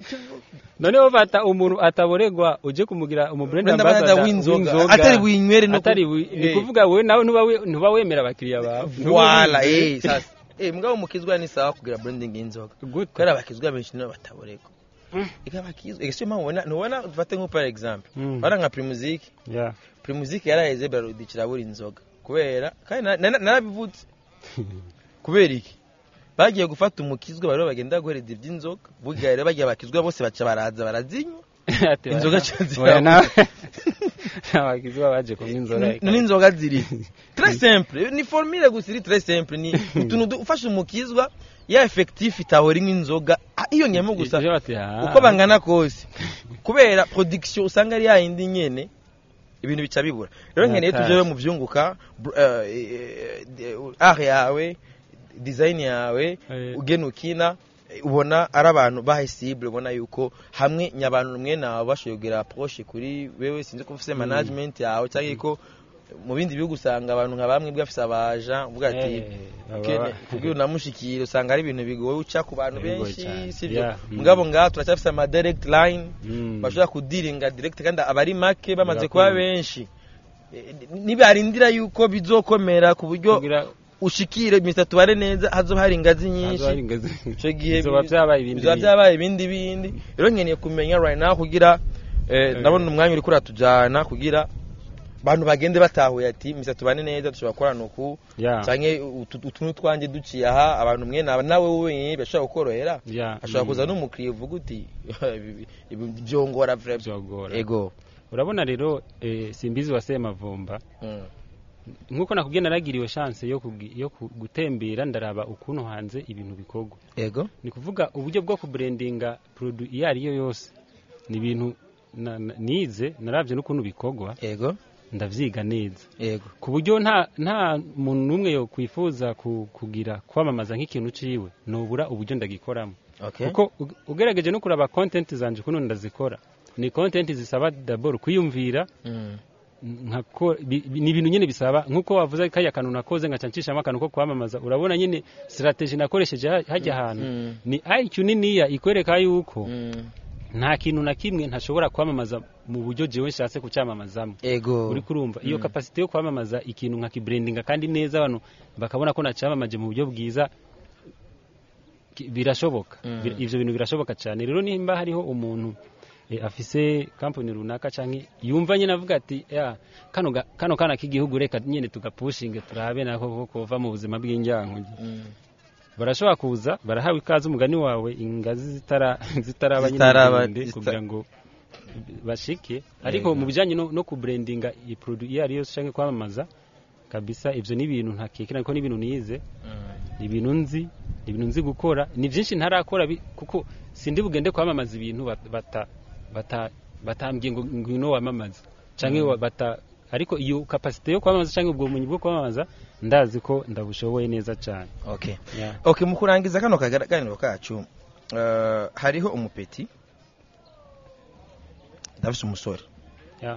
noneho bata umuntu ataboregwa uje kumugira umubrand Brand ambassador ambassador w'inzoga atari winywere no atari ku- wi- ni eh. kuvuga we nawe ntuba we- ntuba wemera abakiriya bawe Ntuba wala wizeye. eh sasa eh mugabo mukizwa ni sawa kugira branding y'inzoga Gute? kubera abakizwa benshi nibo bataboreka Mm. ika bakizwa ese mpamvu ubona ntubona dufate nko par exemple Mm. bara nka Primusic Yeah. Primusic yaraheze barudikira buri inzoga kubera kandi na- na- narabivutse kubera iki bagiye gufata umukizwa bari bagenda guhereza iby'inzoga bugira rero bagiye bakizwa bose baca baraza barazinywa Ati, Inzoga oya, canzira oya, buze. nawe- n'abakizwa baje kunywa inzoga n'inzoga ziri très simple ni formule gusa iri très simple ni utuntu du- ufashe umukizwa ya effectif itahora inywa inzoga ah, iyo nyemo gusa Ivyo bati, ah. uko bangana kose kubera production usanga ari yayindi nyene ibintu bica bibura rero nkeneye Natashye. tujewe mu vyunguka br- eh, eh, eh, art yawe design yawe Eh. ugena ukina eh, ubona ari abantu bahisible ubona yuko hamwe nyabantu mwe nawe bashoboye kugira approche kuri wewe sinzi ko ufise management yawe cyangwa ko mu bindi bihugu usanga abantu nka bamwe bwafise abaja uvuga ati Eh, baba- ukene kugira unamushikire usanga ari ibintu bigoye uca ku bantu Bigoye benshi cyane. sivyo Yeah, mm. mugabo ngaha turacyafise ama direct line Mm. bashobora kudiringa direct kandi abari make bamaze Birakunda. kuba benshi Eh, nibarindira yuko bizokomera ku buryo kugira ushikire mr tubare neza hazoba hari ingazi nyinshi Hazoba hari ingazi. ico gihe Bizoba vyabaye ibindi bizoba bindi. vyabaye ibindi bindi rero nkeneye kumenya right now kugira eh, ndabona umwanya uri kuratujana kugira abantu bagende batahuye ati mr tubane neza dushobora gukorana uku ya canke utu utu n'utwanjye duciye aha abantu mwe na- nawe wenyine bashobora kukorohera ya ashobora mm, kuza n'umukiriya uvuga uti ibi- ibi byongora vraiment vyogora ego urabona rero eh, simbizi wa semavumba Mm. nkuko nakubwiye naragiriwe chance yo kugi- yo ku- gutembera ndaraba ukuntu hanze ibintu bikorwa ego ni kuvuga uburyo bwo kubrandinga produit iyo ari yo yose ni ibintu na- na- nize naravye n'ukuntu bikorwa ego ndavyiga neza ego ku buryo nta nta muntu n'umwe yo kwifuza ku- kugira kwamamaza nk'ikintu ciwe nobura uburyo ndagikoramo okay kuko ug- ugerageje no kuraba content zanje ukuntu ndazikora ni content zisaba d'abord kwiyumvira Mm. nkako bi- bi- ni ibintu nyine bisaba nkuko wavuze kariya kantu nakoze nkaca ncishamo akantu ko kwamamaza urabona nyine strategy nakoresheje ha- hajya ahantu Mm. ni IQ niniya ikwereka yuko Mm. nta kintu na kimwe ntashobora kwamamaza mu buryo jewe nshatse kucyamamazamo ego uri kurumva iyo Mm. kapasite yo kwamamaza ikintu nka kibrandinga kandi neza abantu bakabona ko nacyamamaje mu buryo bwiza ki- birashoboka Mm. Bir- ivyo bintu birashoboka cyane rero nimba hariho umuntu eh, afise kampani runaka canke yumva nyine avuga ati ya kano ga- kano kana k'igihugu reka nyine tugapushinge turabe nako ko kova mu buzima bw'injyankuge Mm. barashobora kuza barahawe ikaze umugani wawe ingazi zitara zitaraba nyine Zitaraba- ndende zita- kugira ngo bashike ariko mu bijanye no, no kubrandinga iyi produit iyo ari yose canke kwamamaza kabisa ivyo ni ibintu ntakekera ko ni ibintu nize Mm. ni ibintu nzi ni ibintu nzi gukora ni byinshi ntarakora bi- kuko sindi bugende kwamamaza ibintu bat- bata bata batambwiye ngo ngwino wamamaza canke wa- bata ariko iyo kapasite yo kwamamaza canke ubwo bumenyi bwo kwamamaza ndazi ko ndabushoboye neza cyane okay yeah. okay mu kurangiza kano kaganiro kacu eh, hariho umupeti ndafise umusore yeah.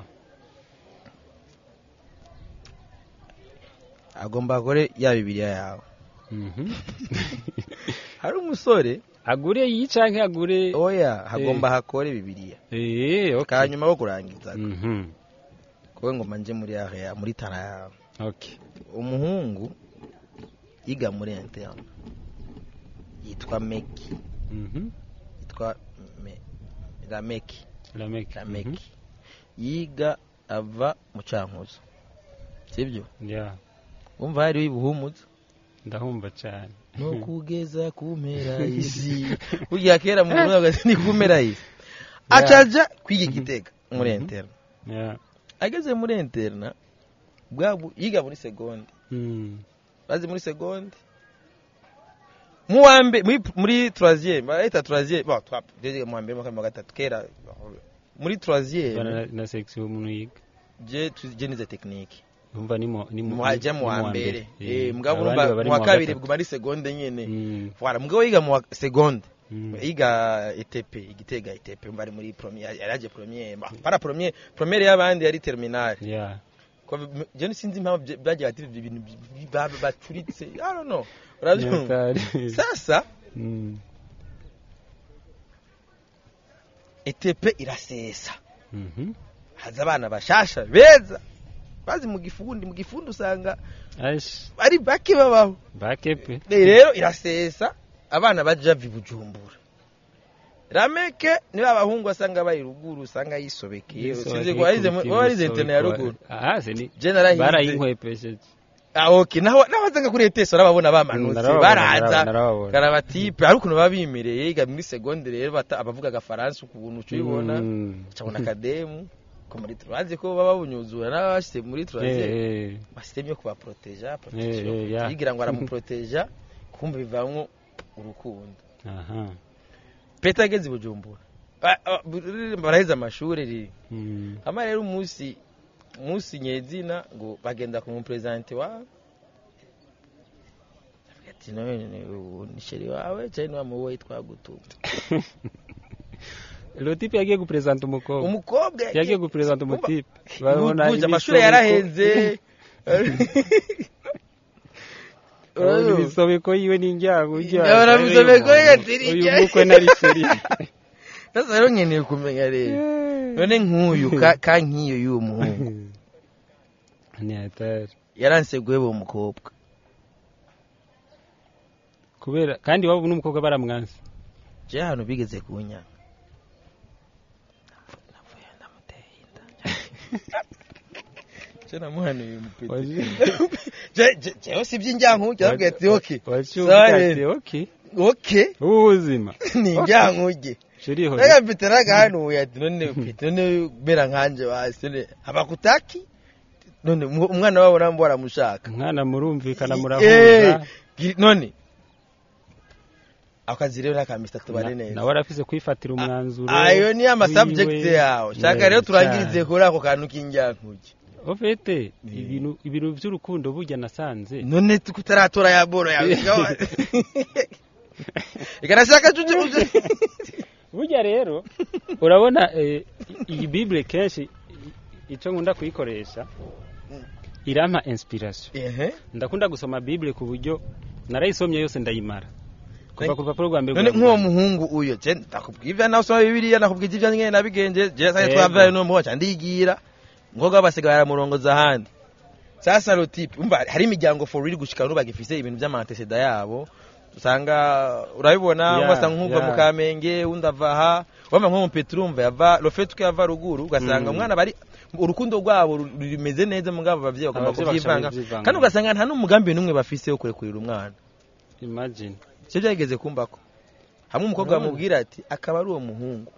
agomba akore ya bibiliya yawe Mhm. hari umusore agure iyi canke agure oya hagomba hakore bibiliya eh okay kanyuma ko kurangiza mhm kowe ngoma nje muri area muri tara yawe okay umuhungu yiga muri interne yitwa meki mhm yitwa Me- rameki lameki rameki yiga ava mu cankuzo sibyo yeah umva hariho ibuhumuza ndahumva cyane no kugeza ku mpera y'isi burya kera mu Burundi bagaze ni ku mpera y'isi acaja kwiga igitega muri Mhm. interna yeah ageze muri interna bwabu yiga muri segonde mm. bazi muri segonde mu wa mbere muri muri troisième barahita troisième bon twa déjà mu wa mbere mu wa kabiri, mu wa gatatu kera muri troisième bana na section umuntu yiga je je nize technique umva ni mu ni mu muhaja mu ni wa mbere eh mugabo Abandi urumva baba bari mu wa mu kabiri gatatu. bwo muri segonde nyene Mm, voilà mugabo yiga mu wa segonde mm. yiga ETP igitega ETP mba ari muri première yaraje première bah, para première première y'abandi yari terminale yeah Ko bi- je sinzi impamvu bye- bagiye bati ibyo bintu bi- bi- ba- bacuritse i don't know urabyumva Nyakari. sasa Mm, ETP irasesa mhm. haza abana bashasha beza bazi mu gifundi mu gifundi usanga Aish, ari bake babaho bakepe Eh, rero irasesa abana baja vi bujumbura rameke niba abahungu basanga bari ruguru usanga yisobekeye sinzi ko arize mu- warize interne ya ruguru aha se ni je narahize barayinkwepesheje ah okay naho nabazanga kuri ETS urababona bamanutse Narababona, baraza narababona. karabatipe hari ukuntu baba bimereye yiga muri segonde rero bata- abavuga agafaransa ukuntu uca ubibona Mm. cabona akademu ko muri bazi ko baba babunyuzura n'abashyize muri Eh, troisième eh. basiteme yo kubaproteja Eh, protection eh, ya. yigira ngo aramuproteja kumva bivamwo urukundo aha peta ageze i bujumbura Ba- ba- bu- baraheze amashuri riri Mm. hama rero umunsi umunsi nyezina ngo bagenda ku muperezante wawe Avuga ati none ni- ubu ni sheri wawe cyangwa ni wa muwoyi twagutuma Lotipe yagiye gupresenta umukobwa umukobwa yagiye gupresenta Umva, umutipe Buje, amashuri yarahenze urabona ibisobeko yiwe n'injyango Urabona ibisobeko yigatira uyu ijya- mukwe nari seri sasa rero nkeneye kumenya rero none nk'uyu ka- ka nk'iyo y'uwo muhungu ni hatari yaranseguye uwo mukobwa kubera kandi waba n'umukobwa baramwanse je ahantu bigeze kunyanga navuye ndamuteye inda je namuhanuye umupeti Je- je- jewe si iby'injyankuge arabwira ati oke Sorry. oke oke ubuzima ni injyankuge shiriho reka mfite n'agahanuye ati none mfite none bera nkanje basi none abakutaki none umu- umwana wabo nabo baramushaka umwana murumvikana Eh, murahura gi- none akazi rero nakamisa tubane neza nawe arafise kwifatira umwanzuro ayo ni amasubject wiwe. yawe shaka Yeah, rero turangirize cyane. kuri ako kantu k'injyankuge ofete Yeah. ibintu ibintu by'urukundo burya nasanze none tutaratora ya boro yawe ikanashaka cuje burya rero urabona eh, iyi bible kenshi i- icyo nkunda kuyikoresha irampa inspiration ehe ndakunda gusoma bible ku buryo narayisomye yose ndayimara kuva ku rupapuro rwa mbere none rwa nk'uwo mbere. muhungu uyo je ndakubwira ivyo nawe usoma bibiliya nakubwira ivyo nyene nabigenje je sasa Yego. twavaye no muhoca ndigira ngoga basigaye baramurongoza ahandi sasa rotipe umva hari imiryango for real gushika n'ubu bagifise ibintu vy'amanteseda yabo usanga urabibona Yeah, ugasanga nk'uva yeah. mu kamenge undi ava aha wama nko mu petero umva yava rofete uko yava ruguru ugasanga Mm. umwana bari urukundo rwabo ru- rumeze neza mugabo abavyeyi bagomba Abavyeyi kuvyivanga bashaka kuvyivanga. kandi ugasanga nta n'umugambi n'umwe bafise wo kurekurira umwana imagine icyo byageze kumbako hamwe umukobwa Urabona? bamubwira ati akaba ari uwo muhungu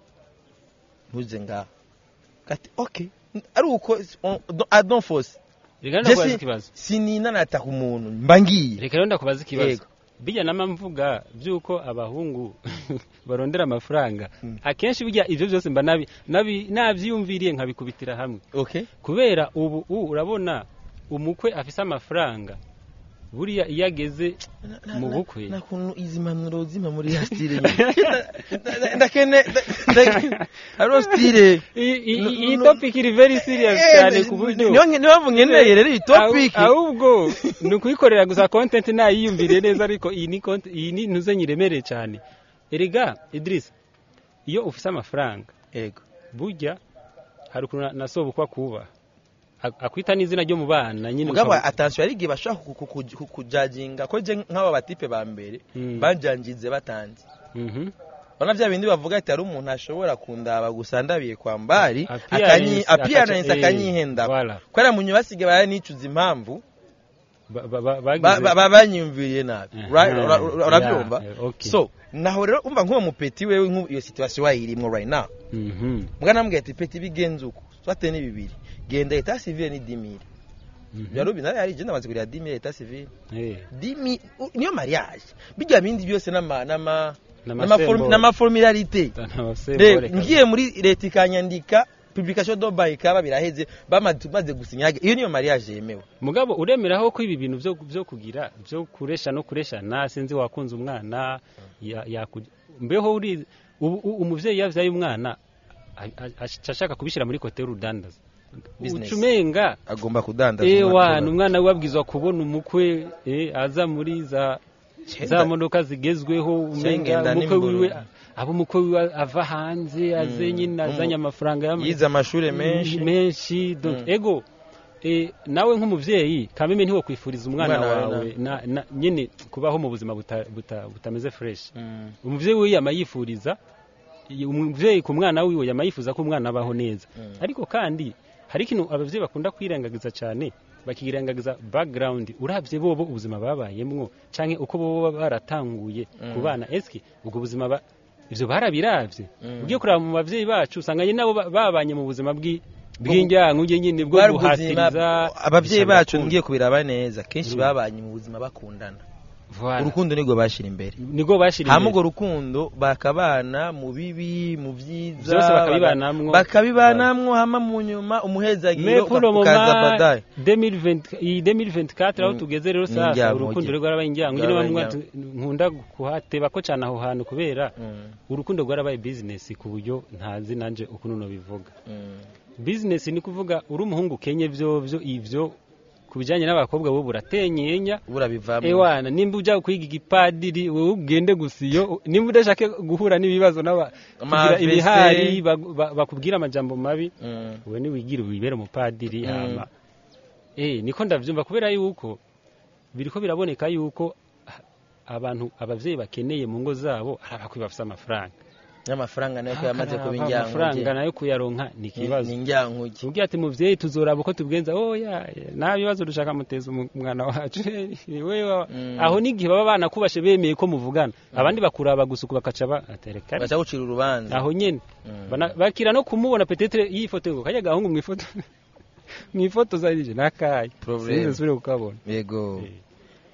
ntuze ngaho ati ok ari uko I don't force reka rero Je ndakubaza si- ikibazo sininanata ku muntu mba ngiye reka rero ndakubaza ikibazo Yego. bijya nama mvuga by'uko abahungu barondera amafaranga Mm. akenshi bijya ibyo byose mba nabi nabi nabyiyumviriye nkabikubitira hamwe ok kubera ubu u urabona umukwe afise amafaranga buriya iyo ageze mu bukwe nta kuntu izi mpanuro zima muri ya stile nyine ndakene nda- hariho stile I- i- No- iyi no- topic iri very serious cyane ku buryo niyo niyo mpamvu nkeneye rero iyi topic Ahu- ahubwo ni ukuyikorera gusa content nayiyumviriye neza ariko iyi ni content iyi ni ntuze nyiremereye cyane erega Idris iyo ufise amafaranga yego burya hari ukuntu na sobukwa kuba akwita n'izina ryo mu bana nyine mugabo ukaba- atansiyo hari igihe bashobora ku- ku- ku- kujaginga ko je nk'aba batipe ba mbere Mm. banjangize batanze Mhm. Urabona bya bindi bavuga ati hari umuntu ashobora kundaba gusa ndabiye kwa mbari Appearance, appearance akaca- eh, akanyihenda voilà. kubera mu nyuma basigaye baranicuza impamvu Ba- ba- ba- ba- bagize- ba- ba- banyumviriye nabi Aha, Right? Ura- ura- urabyumva yeah, okay. so naho rero umva nk'uwo mupeti wewe nk'ubu iyo situation wayirimwo right now Mhm. mugana namubwira ati peti bigenze uko swate ni bibiri genda eta civile ni dimire Mhm. byari nawe hari igenda amaze kurira dimire eta civile Eh, dimi u- niyo mariage bijya bindi byose n'ama n'ama n'amasembore. n'amaformularite N'amasembore Reba, kabisa. ngiye muri leta ikanyandika publication do by ikaba biraheze bamaze tumaze gusinya iyo niyo mariage yemewe mugabo uremeraho ko ibi bintu byo byo kugira byo kuresha no kureshana sinzi wakunze umwana ya- yaku- mbeho uri ubu- u- umuvyeyi yavyaye umwana a- a- aca ashaka kubishyira muri kote y'urudandaza Business. ucumenga agomba kudandaza ewa umwana we wabwizwa kubona umukwe eh, aza muri za za modoka zigezweho umenga Shengenda umukwe wiwe n'imboro. abo umukwe wiwe ava hanze aze Mm. nyine azanye amafaranga y'ama- yize amashuri menshi menshi donc Mm. ego eh, nawe nk'umuvyeyi kameme ntiwo kwifuriza umwana Umwana wawe wawe na, na, nyine kubaho mu buzima buta, buta, butameze fresh Mm. umuvyeyi we yama yifuriza i- umuvyeyi ku mwana wiwe yama yifuza ko umwana abaho neza Mm. ariko kandi hari ikintu abavyeyi bakunda kwirengagiza cyane bakirengagiza background uravye bobo ubuzima babayemwo canke uko bobo baratanguye Mm. ku bana eski ubwo buzima ba, ivyo barabiravye Mm. ugiye kuraba mu bavyeyi bacu usanga nyine nabo ba- babanye mu buzima bwi bw'injyankuge nyine bwo Bwari ubuzima guhatiriza abavyeyi gushaka bacu gukunda. ngiye kubiraba neza kenshi Mm. babanye mu buzima bakundana Voilà. urukundo nirwo bashira imbere nibwo bashira hama urwo imbere rukundo bakabana mu bibi mu byiza Byose bakabibanamwo. bakabibanamwo hama mu nyuma umuhezagiro Mais pour le ukaza moment badaye 2020 iyi 2024 aho Mm. tugeze rero Ni sasa injyankuge. urukundo rero rwarabaye injyankuge niyo Rwarabaye mpamvu nkunda kuhateba ko cyane aho hantu kubera Mm, urukundo rwarabaye business ku buryo ntazi nanje ukuntu nobivuga mm. business ni kuvuga uri umuhungu kenye byo byo ivyo ku bijyanye n'abakobwa bo buratenyenya burabivamo ewana nimba ujya kwiga igipadiri wowe ugende gusa iyo nimba udashaka guhura n'ibibazo n'aba kugira Amavese. ibihari bagu- ba- bakubwira amajambo mabi Mm, wowe niwigire wibere umupadiri Mm. hama eh niko ndavyumva kubera yuko biriko biraboneka yuko ah, abantu abavyeyi bakeneye mu ngo zabo ari abakwiye bafise amafaranga n'amafaranga nayo ko yamaze kuba Akaraba amafaranga injyankuge nayo kuyaronka ni ikibazo ni injyankuge tubwira ati muvyeyi tuzoraba uko tubigenza oya nta bibazo dushaka muteza umu- umwana wacu wewe wa- Mm. aho n'igihe baba banakubashe bemeye ko muvugana abandi bakuraba gusa uku bakaca batereka baca gucira urubanza aho nyene Mm. Bana- bakira no kumubona petetre yifoto ngo kajya gahungu mwifoto mwifoto zarije nakaye Problem. sinzi nsubire kukabona yego Eh.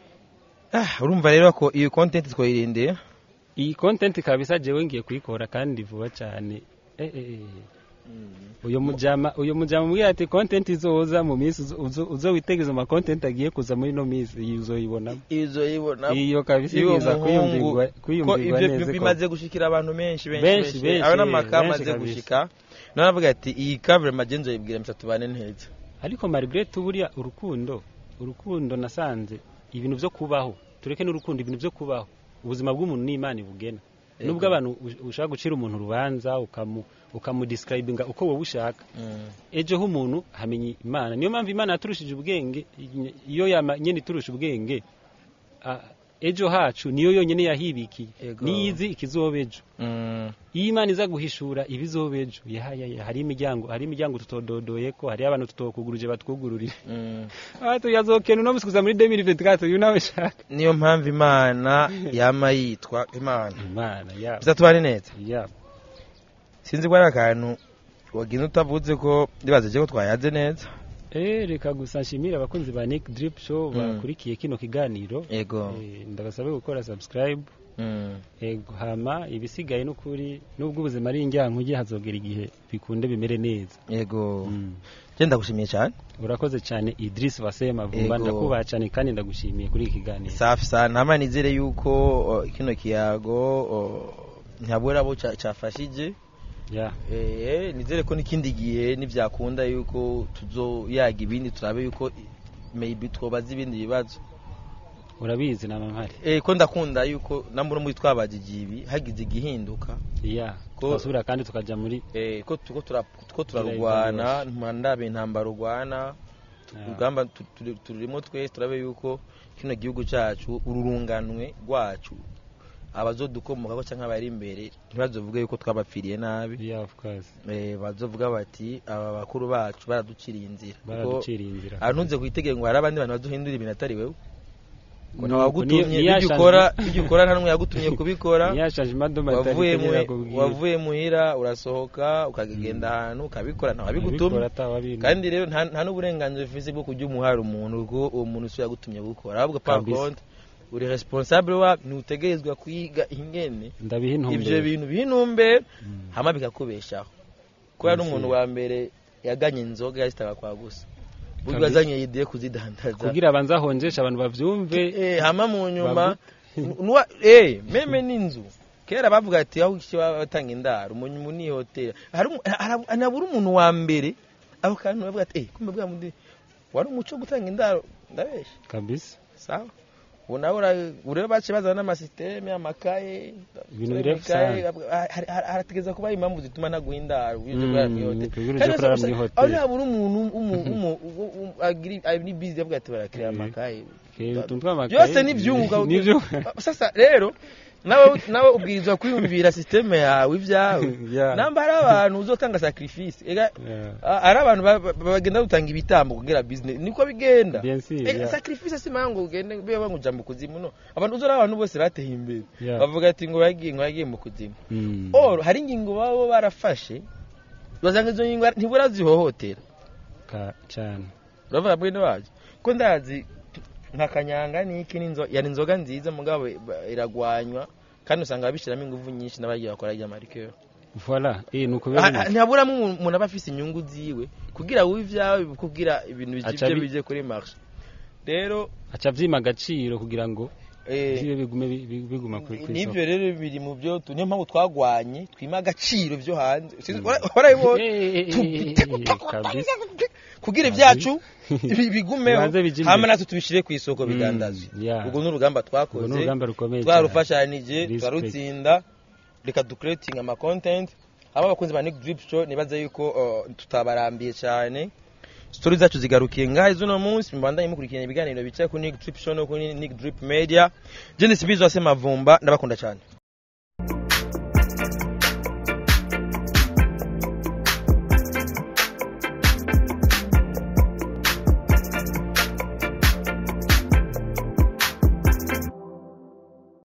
Ah, urumva rero ko iyi content twayirindiye iyi content kabisa jewe ngiye kuyikora kandi vuba cyane eh, eh, eh. uyu mujama uyu mujama mbwira ati content izoza mu minsi uzo- uzo- uzowitegeza ama content agiye kuza muri no minsi iyi uzoyibonamo izo yibona iyo kabisa iyo ibiza muhungu kuyumvirwa ko kuyumvirwa ibyo neza ko- bimaze gushikira abantu benshi Benshi, benshi benshi benshi, aba n'amaka benshi amaze kabisa. gushika none avuga ati iyi cover magenzo yibwira msa tubane neza ariko malgré tout buriya urukundo urukundo nasanze ibintu byo kubaho tureke n'urukundo ibintu byo kubaho ubuzima bw'umuntu n'imana ibugena Yego. nubwo abantu ush- ushaka gucira umuntu urubanza ukamu ukamudescribinga uko wowe ushaka Mm. ejo h'umuntu hamenya imana niyo mpamvu imana yaturushije ubwenge iyo yama nyene iturusha ubwenge a- ejo hacu niyo yonyene yahibikiye Yego. niyizi ikizoba ejo Mm. iyo imana iza guhishura ibizoba ejo yahaya hari imiryango hari imiryango tutododoye ko hari abantu tutokuguruje batwugururire Mm. aha tuyazokena uno musi kuza muri 2024 uyu nawe shaka niyo mpamvu imana yama yitwa imana imana ya msa tubane neza ya sinzi ko ari akantu wagize utavuze ko ndibaza ko twayaze neza eh reka gusa nshimira abakunzi ba Nick Drip Show Mm. bakurikiye kino kiganiro yego Eh, ndabasabe gukora subscribe Mm. ego hama ibisigaye n'ukuri nubwo ubuzima ari injyankuge hazogera igihe bikunde bimere neza yego Mm. je ndagushimiye cyane urakoze cyane Idris Wasema Vumba Ego. ndakubaha cyane kandi ndagushimiye kuri iki kiganiro safi sana ntama nizere yuko o, kino kiyago o, ntabura abo ca- cafashije ya Eh, nizere ko n'ikindi gihe nivyakunda yuko tuzoyaga ibindi turabe yuko maybe twobaza ibindi bibazo urabizi nama mpari eh, ko ndakunda yuko nambura muri twabajije ibi hagize igihinduka ya Ko- twasubira kandi tukaja muri eh, ko tuko tura- tuko turarugwana ntandabe intambara rugwana Ah. urugamba tu- turi- turimo twese turabe yuko kino gihugu cyacu ururunganwe rwacu abazodukomokako cyangwa abari imbere ntibazovuge yuko twabapfiriye nabi ya of course eh, bazovuga bati aba bakuru bacu baraduciriye inzira kuko baraduciriye inzira ahantunze kuyitegeka ngo hari abandi bantu baduhindura ibintu atari wewe ngo Nuko ntawagutumye niyo- ibyo niyashaje- ukora ibyo ukora nta n'umwe yagutumye kubikora yashaje imadoma wavuye mu- wavuye muhira urasohoka ukagenda ahantu ukabikora ntawabigutumye kandi rero nta nta n'uburenganzira ufise bwo kujya umuhara umuntu ubwo uwo muntu si we yagutumye gukora ahubwo par Kabisa. contre uri responsable wa ntutegerezwa kwiga ingene ndabiha ivyo intumbero bintu bihinumbe Mm. hama bikakubeshaho kubera Yes, n'umuntu yeah. wa mbere yaganye inzoga yazitaga kwa gusa buryo Kabisa. yazanye ideye kuzidandaza kugira abanze ahonjesha abantu bavyumve eh hama mu nyuma nuwa eh meme n'inzu kera bavuga ati aho iki batanga indaro mu nyuma ni hotel hari umu- hari- anabura umuntu wa mbere aho kantu bavuga ati eh kumbe bwa mundi wari umuco wo gutanga indaro ndabesha kabisa sawa ubu nawe ura- ureba bace bazana n'amasisiteme amakaye Ibintu amakaye, birefusange. hari- hari- harategereza kuba impamvu zituma ntaguha indaro uje Mm, kurara muri hotel kugira uje Kandi kurara gusa- muri aho hotel. nabura umuntu umu- umu- umu- umu- agiri- ari bizi avuga ati barakira Eh. amakaye Eh, utuntu tw'amakaye byose ni ibyunguka nibyo sasa rero nawe nawe ubwirizwa kwiyumvira sisiteme yawe ibyawe Yeah. namba hari abantu uzotanga sacrifice ega Yeah. a- hari abantu ba- ba- bagenda gutanga ibitambo kugira business niko bigenda Bien sûr, Ega, yeah. sacrifice si mango ugende biba nguja mu kuzimu no abantu uzora abantu bose bateye imbere Yeah. bavuga ati ngo bagiye ngo bagiye mu kuzimu Mm. or hari ingingo baba barafashe bazanga izo ngingo ntibura zihohotera Ka- cyane uravuga mwene wacu ko ndazi nka kanyanga niki n'inzo yari inzoga nziza mugabo ba- iragwanywa kandi usanga babishyiramo ingufu nyinshi n'abagiye bakora rya marikeri voilà eh nuko biba bimeze. ntihaburamo umuntu umuntu aba afise inyungu ziwe kugira wowe ibyawe kugira ibintu Aca bije bi- bije kuri marché rero aca vyima agaciro kugira ngo eh, bibe bigume bi- bi- biguma kuri kuri n'ibyo rero biri mu byo tu- niyo mpamvu twagwanye twima agaciro byo hanze Sinzi- wara- warabibonye kabisa kugira ibyacu bi- bigumeho Bibanze bije imbere. hama natwe tubishire ku isoko Mm, bidandazwe yeah. ubwo ni urugamba Urwo twakoze ni urugamba rukomeye cyane. twarufashanije Respect. turarutsinda reka ducreating ama content aba abakunzi ba Nick Drip Show nibaza yuko uh, tutabarambiye cyane story zacu zigarukiye ngahe z'uno munsi mubandanye mukurikirana ibiganiro bicaye kuri Nick Drip Show no kuri Nick Drip Media je ni Sibizo ase Mavumba ndabakunda cyane